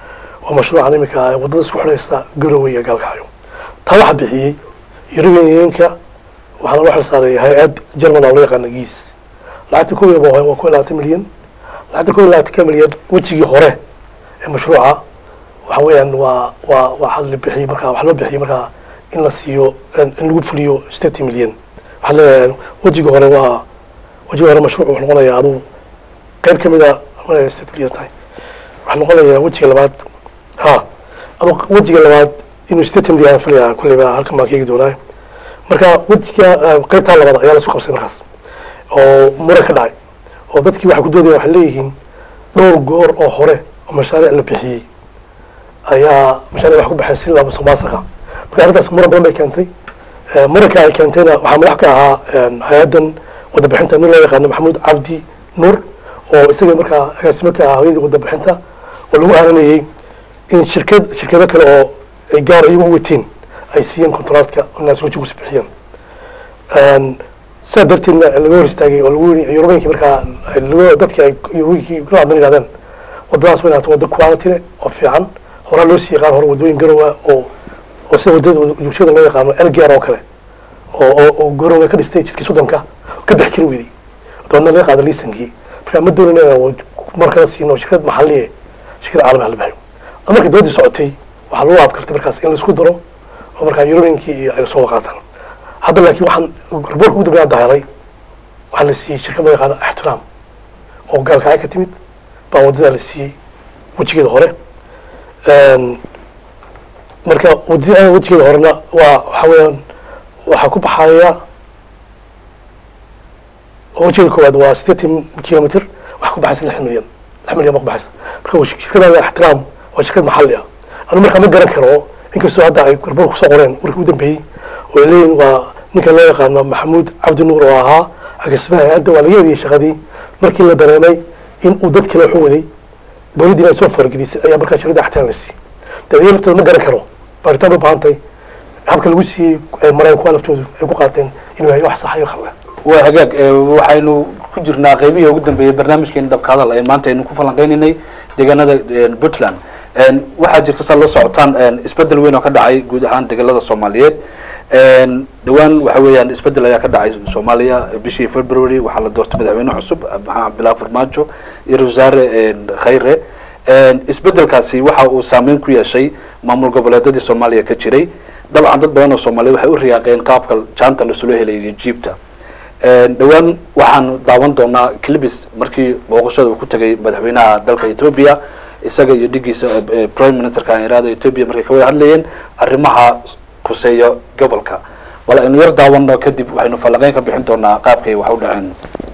waa mashruucan iminka waddada isku xidhaysa garowe iyo gaalkacyo taa waxaa bixiyey yurubiyanka waxaana loo xilsaaray hay-ad german oo loo yaqaana giis lacagta kow iyo waa waa kow iyo labaatan milyan lacagta kow iyo labaatanka milyan wejigii hore ee mashruuca waxa weeyaan waa waa waxaa la bixiyey markaa waxaa loo bixiyey markaa in la siiyo in lagu fuliyo sixty milyan waxaa leeyahay wejiga hore waa wejiga hore mashruuc wuxuu noqonayaa aduu qayb ka mid a maraya sixty milyan tahay waxaa noqonayaa wejiga labaad ha aduu wejiga labaad inuu sixty milyan filayaa kulleyba halkan baan ka eegi doonaa marka wejiga qaybtaa labaad ayaa la isku qabsay markaas oo muran ka dhacay oo dadkii waxay ku doodayaan waxay leeyihiin dhowr goor oo hore oo mashaariic la bixiyey ayaa mashaariic wax ku baxay si laba soomaasaqa marka arrintaas muran badan bay keentay muranka ay keentayna waxaa madax ka ahaa hay-addan wadabixinta nin loo yaqaano maxamuud cabdi nuur oo isaga markaa agaasimo ka ahaa hooyadii wadabixinta oo lagu aaranayey in shirkad shirkado kale oo ay gaar iyagu u wateen ay siiyeen kontraadka inaas weji kus bixiyeen sidaa darteedna laga hor istaagay oo lagu yiri yurubenkii markaa lagu dadkii ay yurubenkii kula hadlan yidhahdeen waddadaas way ahaato wadda quality leh oo fiican horaa loo siiyey qaar hore waddooyin garowa oo oo sida waddada bulshada loo yaqaano elgear oo kale oo oo oo garowe ka dhistay jidkii soddonka ka bixi kari weydey dabeedna laga qaada liisankii marka ma doonin inaan markala siino shirkad maxalliye shirkad caalami ah la bixiyo markii dooladii socotay waxaa lagu adkartay markaas in laisku daro oo markaa yurubenkii iyo ay soo qaataan hadda laakiin waxaan riboorka ugu dambeeya hadda helay waxaa la siiyey shirkad loo yaqaano ixtiraam oo gaalkacay ka timid baa waddadaa la siiyey wejigeeda hore marka wadada wejigeeda horena waa waxa weeyaan waxaa ku baxaya wejigeeda koowaad waa sideetan kilomitr waxaa ku baxaysa lix milyan lix milyan baa ku baxaysa marka shirkada ixtiraam waa shirkad maxalli ah anu markaa ma garan karo inkastoo hadda ay garboor kusoo qoreen warkii u dambeeyey oo ay leeyihin waa ninka loo yaqaano maxamuud cabdi nuur oo ahaa agaasimaha hay-adda waa laga heliyey shaqadii markii la dareemay in uu dad kale waxu waday dowladdiina ay soo faragelisay ayaa markaa shirkada ixtiraam la siiyey dadaya laftooda ma garan karo baaritaan bay baahan tahay habka lagu siiyey mareen kuwa laftoodu ay ku qaateen inuu yahay wax sax iyo khaldan waa hagaag waxaynu ku jirnaa qeybihii ugu dambeeyey barnaamijkeeni dhabka hadal ee maanta aynu ku falanqeynaynay deegaanada puntland waxaa jirta saa la socotaan isbedel weyn oo ka dhacay guud ahaan deegalada soomaaliyeed dhowaan waxa weeyaan isbedel ayaa ka dhacay soomaaliya bishii february waxaa la doortay madaxweyne cusub maxamed cabdillahi farmaajo iyo wasaare khayre isbedelkaasi waxa uu saameyn ku yeeshay maamul goboleedadii soomaaliya ka jiray dabcan dad badan oo soomaaliya waxay u riyaaqeen qaabka jaanta lasula helayay jiibta dhowaan waxaanu daawan doonaa clibis markii booqashada uu ku tegay madaxweynaha dalka ethoobia isaga iyo dhigiisa prime ministerka iraada ethoobia markay ka wada hadlayeen arrimaha kuseeya gobolka bal aynu yar daawano kadib waxaynu falanqeyn ka bixin doonaa qaabkay wax u dhaceen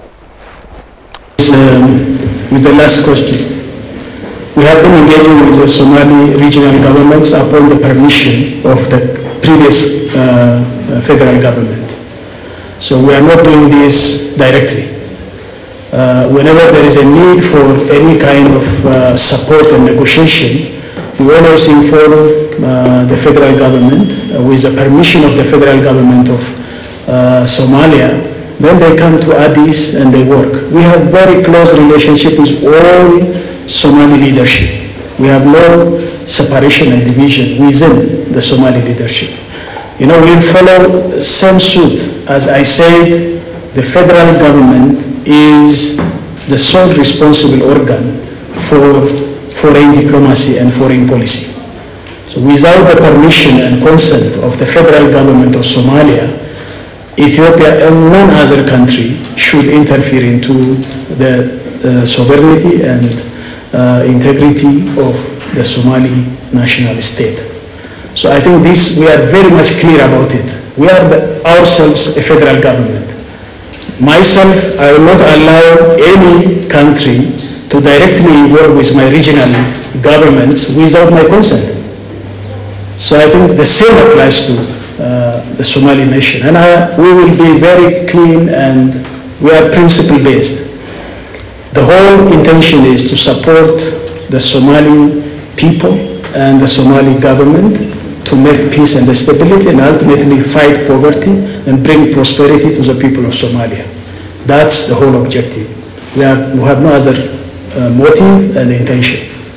with the last question. We have been engaging with the Somali regional governments upon the permission of the previous uh, federal government. So we are not doing this directly. Uh, whenever there is a need for any kind of uh, support and negotiation, we always inform uh, the federal government uh, with the permission of the federal government of uh, Somalia. Then they come to Addis and they work. We have very close relationship with all Somali leadership. We have no separation and division within the Somali leadership. You know, we follow same suit. As I said, the federal government is the sole responsible organ for foreign diplomacy and foreign policy. So without the permission and consent of the federal government of Somalia, Ethiopia and none other country should interfere into the uh, sovereignty and uh, integrity of the Somali national state. So I think this, we are very much clear about it. We are the, ourselves a federal government. Myself, I will not allow any country to directly involve with my regional governments without my consent. So I think the same applies to uh, the Somali nation. And I, we will be very clean and we are principle based. The whole intention is to support the Somali people and the Somali government to make peace and stability and ultimately fight poverty and bring prosperity to the people of Somalia. That's the whole objective. We have, we have no other uh, motive and intention.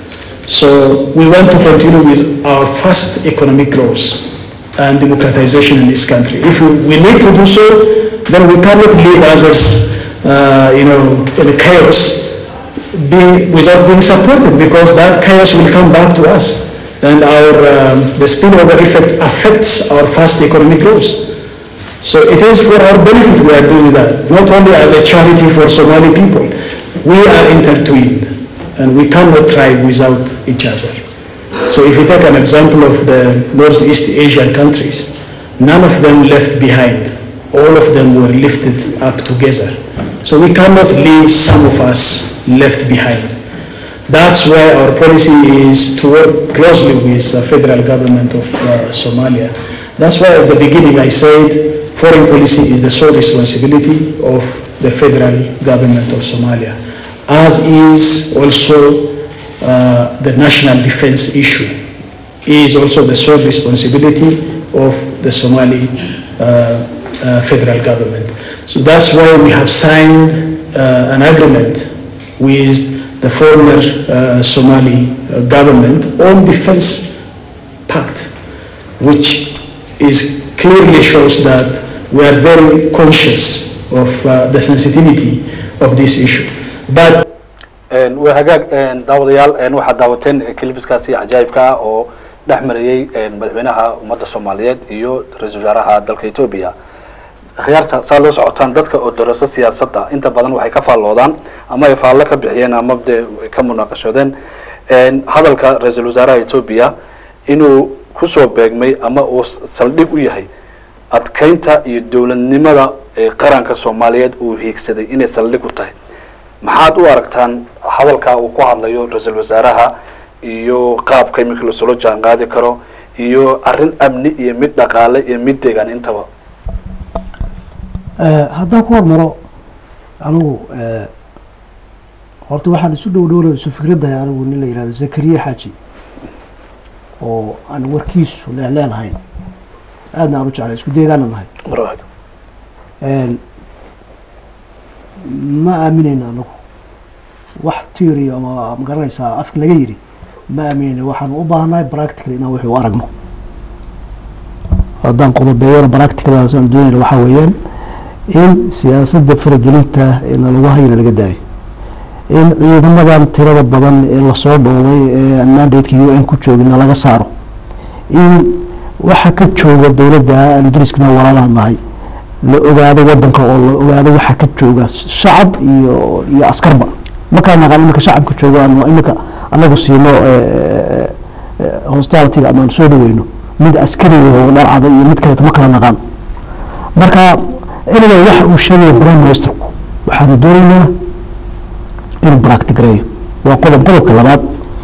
So we want to continue with our fast economic growth and democratization in this country. If we, we need to do so, then we cannot leave others, uh, you know, in chaos be, without being supported because that chaos will come back to us and our, um, the spillover effect affects our fast economic growth. So it is for our benefit we are doing that, not only as a charity for Somali people. We are intertwined and we cannot thrive without each other. So if you take an example of the Northeast Asian countries, none of them left behind. All of them were lifted up together. So we cannot leave some of us left behind. That's why our policy is to work closely with the federal government of uh, Somalia. That's why at the beginning I said foreign policy is the sole responsibility of the federal government of Somalia, as is also uh, the national defense issue is also the sole responsibility of the Somali uh, uh, federal government. So that's why we have signed uh, an agreement with the former uh, Somali uh, government on defense pact, which is clearly shows that we are very conscious of uh, the sensitivity of this issue. But waa hagaag daawadayaal waxaad daawateen kilibiskaasi cajaayibka ah oo dhex marayey madaxweynaha ummadda soomaaliyeed iyo ra-iisul wasaaraha dalka etoobiya khiyaarta saa loo socotaan dadka oo daraso siyaasadda inta badan waxay ka faalloodaan ama ay faallo ka bixiyeen ama de ka munaaqashoodeen hadalka ra-iisul wasaaraha etoobiya inuu kusoo beegmay ama uu saldhig u yahay adkeynta iyo dowladnimada ee qaranka soomaaliyeed uu hiigsaday inay saldhig u tahay maxaad u aragtaan hadalka uu ku hadlayo ra-iisul wasaaraha iyo qaabka iminka lasula jaan qaadi karo iyo arrin amni iyo mid dhaqaale iyo mid deegaan intaba haddaan ku hormaro anigu horta waxaan isu dhow dhowna isu fikraddahay anigu nin la yihahdo zakariya xaaji oo aan warkiisu leeleenahayn aadna aan u jeclay isku deegaana nahay ma aaminayna anagu wax theory ama magaranaysaa afka laga yidhi ma aaminayna waxaanu u baahannahay practical inaan wixii u aragno haddaan qodobeeyona practicaldaas aan doonayna waxaa weeyaan in siyaasadda faragelinta ee nalagu hayana laga daayo in ciidamadan tirada badan ee lasoo dhoobay ee aan mandate-ka u n ku joogina laga saaro in waxa ka jooga dowladda aanu dariskana walaalaha nahay la ogaado wadanka oo la ogaado waxa ka jooga shacab iyo iyo askarba markaa naqaan iminka shacabka joogo aanu iminka anagu siino hostalityga ama aan soo dhaweyno mid askari oo dharcada iyo mid kaleeta ma kala naqaan marka aniga waxa uu sheegaya prime ministerku waxaanu doonaynaa inuu practigareeyo waa qodob qodobka labaad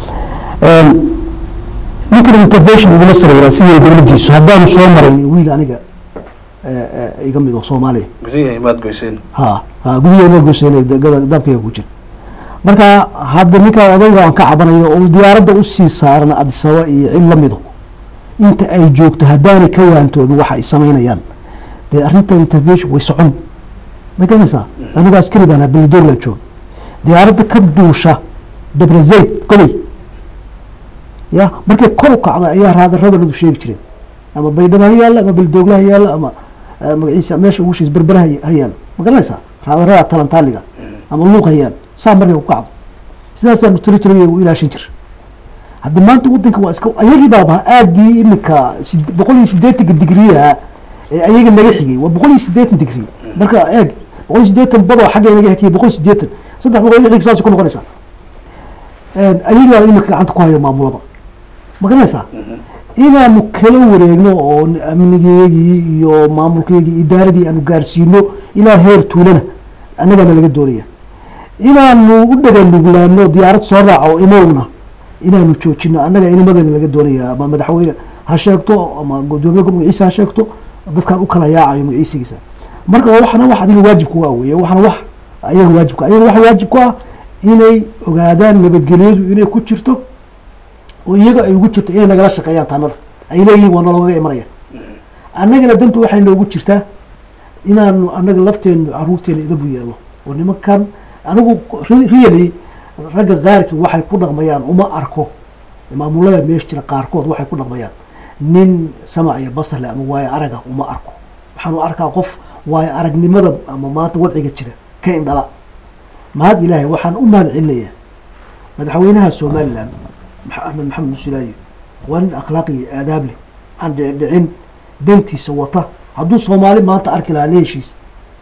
ninkan intervention iguma sareeyaa sidii dowladdiisu haddaanu soo maray wiil aniga iga mid oo soomaaliya gudihi maad goyseen ha ha gudiheena goyseen daabkayga ku jira marka hadda ninka odayga aan ka cabanayo oo diyaaradda usii saaran adisaba iyo cid la mido inta ay joogto haddaanay ka waantoobin waxa ay samaynayaan dee arrinta intervention way socon ma garanaysaa anigu askari baan belidoorland joog diyaaradda ka duusha dabrazayd gobay ya markay kor u kacda ayaa raadarradoodu sheegi jireen ama baydhabo ha yaalla ama belidoogla ha yaalla ama magaciisa meesha ugu shiis berbera ha yaalla ma garanaysaa raadarrada talantaaliga ama luuq ha yaalla saa markay ku kacdo sidaasaanu territoryga u ilaashan jir haddi maanta wadanka waa iska ayagii baaba aagii iminka boqol iyo siddeetanka digriyaha ee ayaga naga xigay waa boqol iyo siddeetan digri marka eeg boqol iyo siddeetan badoo xagga naga xigtay boqol iyo siddeetan saddex boqol iyo lixdan saasay ku noqonaysaa ayagii baa iminka gacanta ku hayo maamulaba ma garanaysaa inaanu kala wareegno oo amnigeegii iyo maamulkeegii idaaradii aanu gaarsiino ilaa heer tuulana annagaana laga doonaya inaanu u dhaganuglaano diyaarad soo raaco imowna inaanu joojino annaga inimadeena laga doonaya ama madaxweyne ha sheegto ama gudoomiye magaciisa ha sheegto dadkan u kala yaacayo magaciisigiisa marka waxana wax adiga waajibka waa weye waxana wax ayaga waajibka ayaga waxa waajib ku ah inay ogaadaan nabadgelyadu inay ku jirto oo iyaga ay ugu jirto inay nagala shaqeeyaan taanada ay leeyihiin waa naloogaga imanaya annagana dantu waxay noogu jirtaa inaanu annaga lafteenu caruurteena idabu yeelno oo nimankan anigu really ragga qaarkii waxay ku dhaqmayaan uma arko maamulada meesha jira qaarkood waxay ku dhaqmayaan nin samac iyo basar leh ama waayo araga uma arko waxaan u arkaa qof waayo aragnimada ama maanta wadciga jira ka indhala mahad ilaahay waxaan u mahad celinayaa madaxweynaha somalilan maxa- axmed maxamed musulaayo waa nin akhlaaqi iyo aadaab leh aan dhicdhicin dantiisa wata hadduu soomaali maanta arki lahaa la heshiis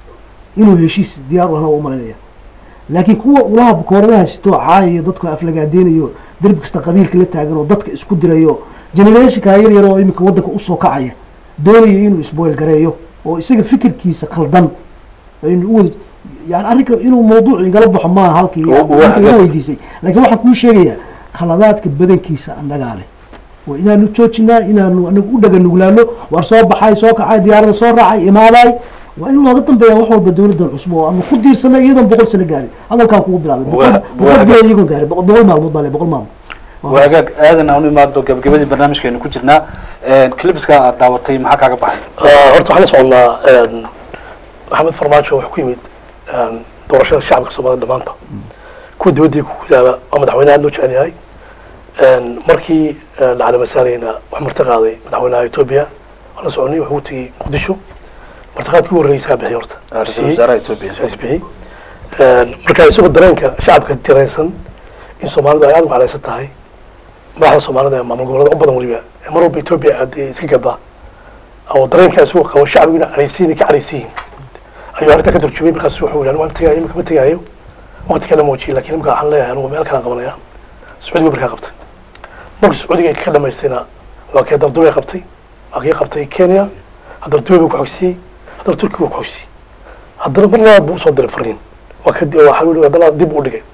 inuu heshiis diyaar u helo u malaynaya laakiin kuwa ulaha bukooradaha sitoo caayayo dadku aflagaadeynayo derbi kasta qabiilka la taagan oo dadka isku dirayo generationka yar yar oo iminka waddanka usoo kacaya doonayo inuu isboil gareeyo oo isaga fikirkiisa khaldan aynu u wada yani arrinka inuu mawduuc igala baxo maaha halkii marka iga weydiisay laakiin waxaan kuu sheegayaa khaladaadka badankiisa annagaa leh waa inaanu joojinaa inaanu anagu u dhaga nuglaano war soo baxay soo kacay diyaarada soo raacay imaaday waa in looga dambeeya wax walba dowladdan cusub oo aanu ku diirsanay iyadoon boqol sano gaarin hadalkaan kugu bilaabay boqol Waa- boqol waa- bilood iyagoon gaarin boqol boqol maalmood baa le boqol maalmood waa hagaag aadan aan u imaado gabagabadii barnaamijkeenu ku jirnaa clipska aad daawatay maxaa kaaga baxay horta waxaan la soconnaa een, maxamed farmaajo wuxuu ku yimid een, doorashada shacabka soomaalida dhammaanta kuwa dibaddii ku gudaaba oo madaxweyne aad loo jecel yahay Een, markii een, la calamasaalayna wax marti qaaday madaxweynaha etoobiya waan la soconay wuxuu u tegey muqdisho martiqaadkii ugu horreeyay isagaa bixiyay horta ra-iisul Siiyey. wasaaraha etoobiya is bixiyey Een, marka isagoo dareenka shacabka tiraysan in soomaalidu ay aad u calaysan tahay madaxda soomaalida ee maamul goboleeda u badan weliba ee mar walba etoobiya aadee iska gadaa oo dareenka isagoo qabo shacbiguna calaysiin ka calaysiin ayuu arrinta ka turjumay markaas wuxuu yidhi waan tegaayo imika ma tegaayo waqti kale muujiyay laakiin imika waxaan leeyahay anugu meel kalaan qabanaya sacuudiga markaa qabtay markii sacuudiga ay ka dhamaystayna waa kii haddana dubai qabtay waa kii qabtay kenya haddana dubai buu ku xogsiyey haddana turkiga buu ku xogsiyey haddana mar labaad buu usoo diray fariin waa ka waxaa yidhi haddana dib u dhigay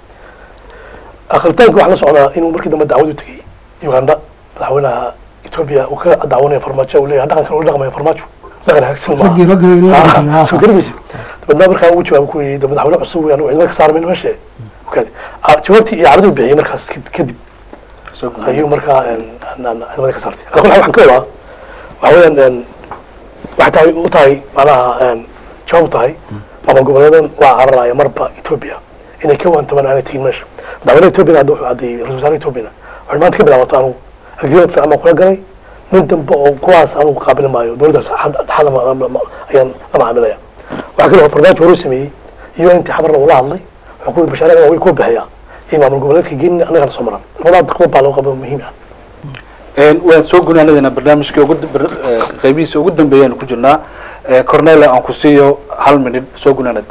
akhritaanka waxaa la socdaa inuu markii dambe dacwad u tegey uganda madaxweynaha etoobiya uu ka dacwanaya farmaajo uu leeyahay dhaqankan ula dhaqmaya farmaajo dhaqan hagaagsan maaha. raggii raggii inoo Ah, dhaqan, ha, soo ha. garmaysa dabeedna markaa uu jawaab ku yidhi madaxweyne cusub weeyaan cidma ka saarmin meesha okaade Ah, jawaabtii iyo caraduu bixiyey markaas kad- kadib soo gudbay. ayuu markaa een, aan- aan ciidamada ka saartay ala kulli xaal waxaan ka wadaa waxa weeyaan een, waxay tahay u tahay macnaha een, jawaab u tahay maamul goboleedan waa cararaya marba etoobiya inay ka waantamaan aanay tegin meesha madaxweynaha etoobiyana hadda wuxuu caddeeyey ra-isul wasaaraha etoobiyana waxay maanta ka bilaabato anugu agreement fiican baan kula galay nin dambe oo kuwaas anugu qaabili maayo dowladdaas dhaxal ayaan la macaamilaya waxaa kale oo farmaajo horu sameeyey iyo intii xabarna ula hadlay wuxuu ku yidhi bashaaraga waa way kuu bixiyaa iyo maamul goboleedka geeni annagana soo maran labadaa daqmo baa loo qabo muhiim ah Een, waan soo gunaanadeena barnaamijkii ugu bar- eh, qaybihiisa ugu dambeeyaanu ku jirnaa Eh, cornela aan ku siiyo hal minid soo gunaanad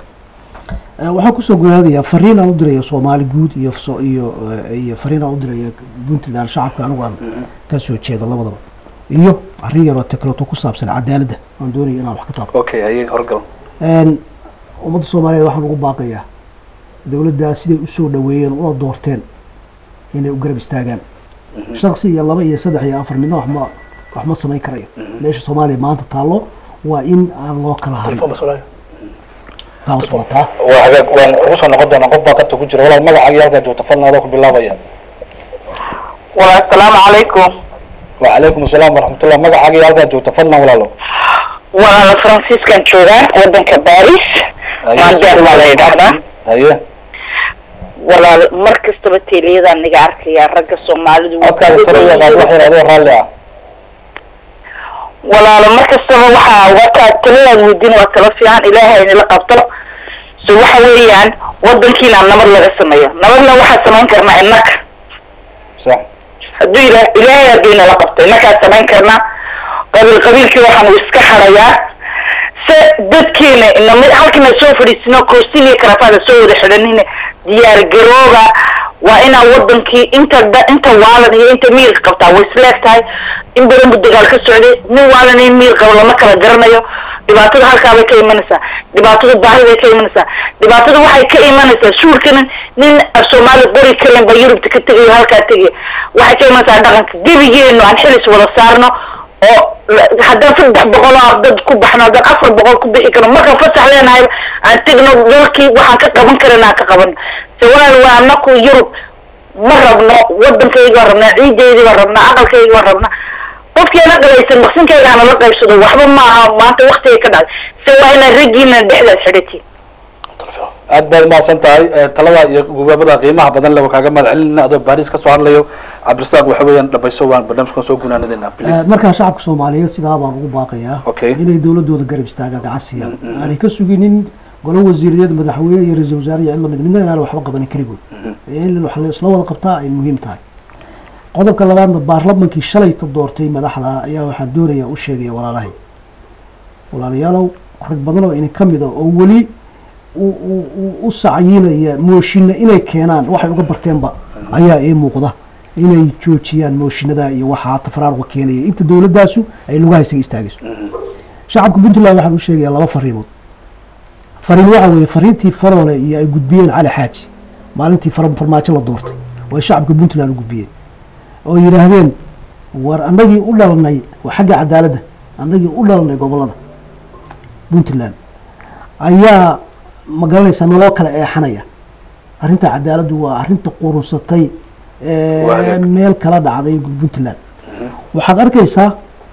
Eh, waxaan kusoo gunaadayaa fariin aan u diraya soomaali guud iyo so- iyo eh, iyo fariin aan u diraya puntland shacabka anigu aan ka soo jeedo labadaba iyo arrin yaroo tekleto ku saabsan cadaaladda aan doonaya inaan wax ka taabto okay ayay horgal Een, ummadda soomaaliyeed waxaan ugu baaqayaa dowladdaa siday usoo dhaweeyeen una doorteen inay u garab istaagaan shaksi iyo laba iyo saddex iyo afar midna wax ma wax ma samayn karayo meesha soomaaliya maanta taallo waa in aan loo kala harin telefoon masolaayo taas waa taa waa hagaag waan ugu soo noqon doonaa qof baa qadka ku jira walaal magacaaga halkaa joogta fadlan adoo ku bilaabaya walaal asalaamu calaykum wacalaykum asalaam waraxmatullah magacaaga halkaa joogta fadlan walaalo walaal franciscan joogaa wadanka baris maandeer baa la yidhaahdaa haye walaal mar kastaba teeliyadaan naga arkayaa ragga soomaalidu way codkaaga sare u yaqaan wax yar adoo raalli ah walaalo mar kastaba waxaa wataa taladaad weydiin waa talo fiican ilaahay inala qabto so waxa weeyaan wadankiina nabad laga sameeyo nabadna waxaa samayn karnaa innaka sax hadduu ila ilaahay hadduu inala qabto innakaa samayn karnaa qabiil qabiilkii waxaanu iska xarayaa se dadkeena inama halkina soo fadhiisino koostin iyo karafaada soo wada xidhanina diyaar garooba waa inaa wadankii inta da- inta waalan iyo inta miirka qabtaa way isleeg tahay in badan bu dagaal ka socday nin waalan iyo miir qabo lama kala garanayo dhibaatada halkaa bay ka imanaysaa dhibaatada baahi bay ka imanaysaa dhibaatada waxay ka imanaysaa suulkana nin af soomaali qori karen ba yurubta ka tegayo halkaa tegaya waxay ka imanaysaa dhaqanka gebigeenu aan xilis wada saarno oo la- haddaan saddex boqol oo dad ku baxno haddaan afar boqol ku bixi karno markaan fasax leenahay aan tegno dalkii waxaan ka qaban karana aan ka qabano se walaal waa anaku yurub ma rabno wadankayga waan rabnaa ciideydii waan rabnaa aqalkayga waan rabnaa qofkii ana qabaysan maqsinkayga hana la qaybsado waxba maaha maanta waktiga ka dhacday se waa inaa raggiina dhexdaas xidhatiin telefoon aad baad umahadsan tahay Eh, talada iyo gubaabada qiimaha badan le waa kaaga mahad celinayna adoo baris ka soo hadlayo cabdirasaaq waxa weeyaan dhamayso waan barnaamijkan soo gunaanadayna Eh, please markaa shacabka soomaaliyeed sidaa baan ugu baaqayaa Okay. inay dowladooda garab istaagaan gacan siiyaan aanay ka suginin golo wasiiradeed madaxweyne iyo ra-iisul wasaare iyo cid lamid midna inaan waxba qabanin keligood in wax la isla wada qabtaa ay muhiim tahay qodobka labaadna baarlamankii shalayta doortay madaxda ayaa waxaan doonayaa u sheegaya walaalahay walaalayaalow rag badan oo idin ka mid a oo weli u- u- u- u sacyinaya mooshinna inay keenaan waxay uga barteenba ayaa ii muuqda inay joojiyaan mooshinada iyo waxaa tafraaruqa keenaya inta dowladaasu ay lugaha isaga istaagayso shacabka puntland waxaan u sheegayaa laba fariimood fariin waxa weeye fariintii faroole iyo ay gudbiyeen cali xaaji maalintii far- farmaajo la doortay oo ay shacabka puntland u gudbiyeen oo yidhaahdeen war annagii u dhalanay waa xagga cadaaladda annagii u dhalanay gobolada puntland ayaa ma garanaysaa naloo kala eexanaya arrinta cadaaladdu waa arrinta qurunsatay ee Waa hagaag. meel kala dhacday puntland waxaad arkaysaa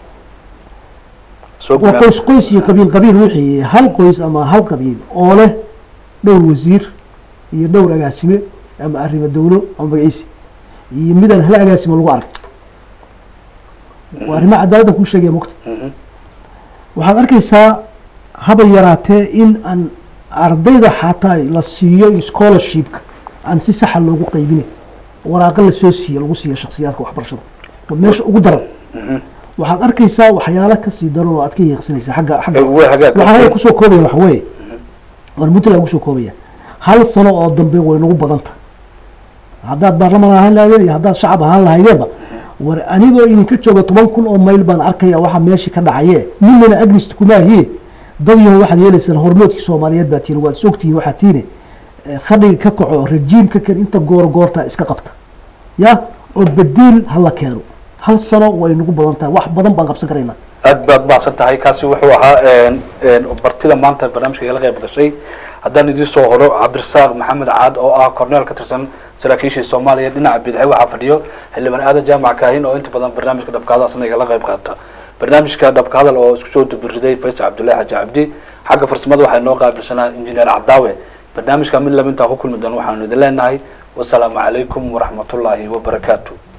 soo waa gunaan qoys qoys iyo qabiil qabiil wixii hal qoys ama hal qabiil oo leh dhowr wasiir iyo dhowr agaasime ama arrimo dowlo ama magaciisi iyo midaan hal agaasime lagu arag waa arrimo cadaaladda kuu sheegaya mugta waxaad arkaysaa haba yaraatee in aan ardayda xataa la siiyo scholarshipka aan si saxa loogu qaybinin waraaqo lasoo siiyo lagu siiya shakhsiyaadka waxbarashada waa meesha ugu daran waxaad arkaysaa waxyaalo kasii daran oo aad ka yeeqsanaysa xagga xagga Eh, waa hagaag waxaan anaga kusoo koobaya waxa weeye waan puntland kusoo koobaya hal sano oo dambe way nagu badanta haddaad baarlamaan ahaan lahaydeen iyo haddaad shacab ahaan lahaydeenba war anigoo idinka jooga toban kun oo mayl baan arkaya waxa meeshii ka dhacaye ninana agnist kumaahiye dad yaho waxaad yeelaysaan hormoodkii soomaaliyeed baa tiini waad sogtihiin waxaa tiine eh, fadhiga ka kaco rajiimka kan inta goor goorta iska qabta ya oo badiil hala keeno hal sano way nagu badan tahay wax badan baan qabsan karaynaa aad baad mahadsan tahay kaasi wuxuu ahaa een, een, bartida maanta barnaamijka igala qayb gashay haddaan idiin soo horo cabdirasaaq maxamed caad oo ah korneel ka tirsan saraakiishii soomaaliya dhinaca bidixay waxaa fadhiyo xildhibaan aadan jaamac kaahin oo inta badan barnaamijka dhabka hadal asna igala qayb qaata barnaamijka dhabka hadal oo isku soo dubiriday faysal cabdullaahi xaji cabdi xagga farsamada waxaa inoo qaabilsanaa injineer cadaawe barnaamijka mid laba intaa ku kulmi doona waxaanu idin leenahay wasalaamu calaykum waraxmatullaahi wabarakaatu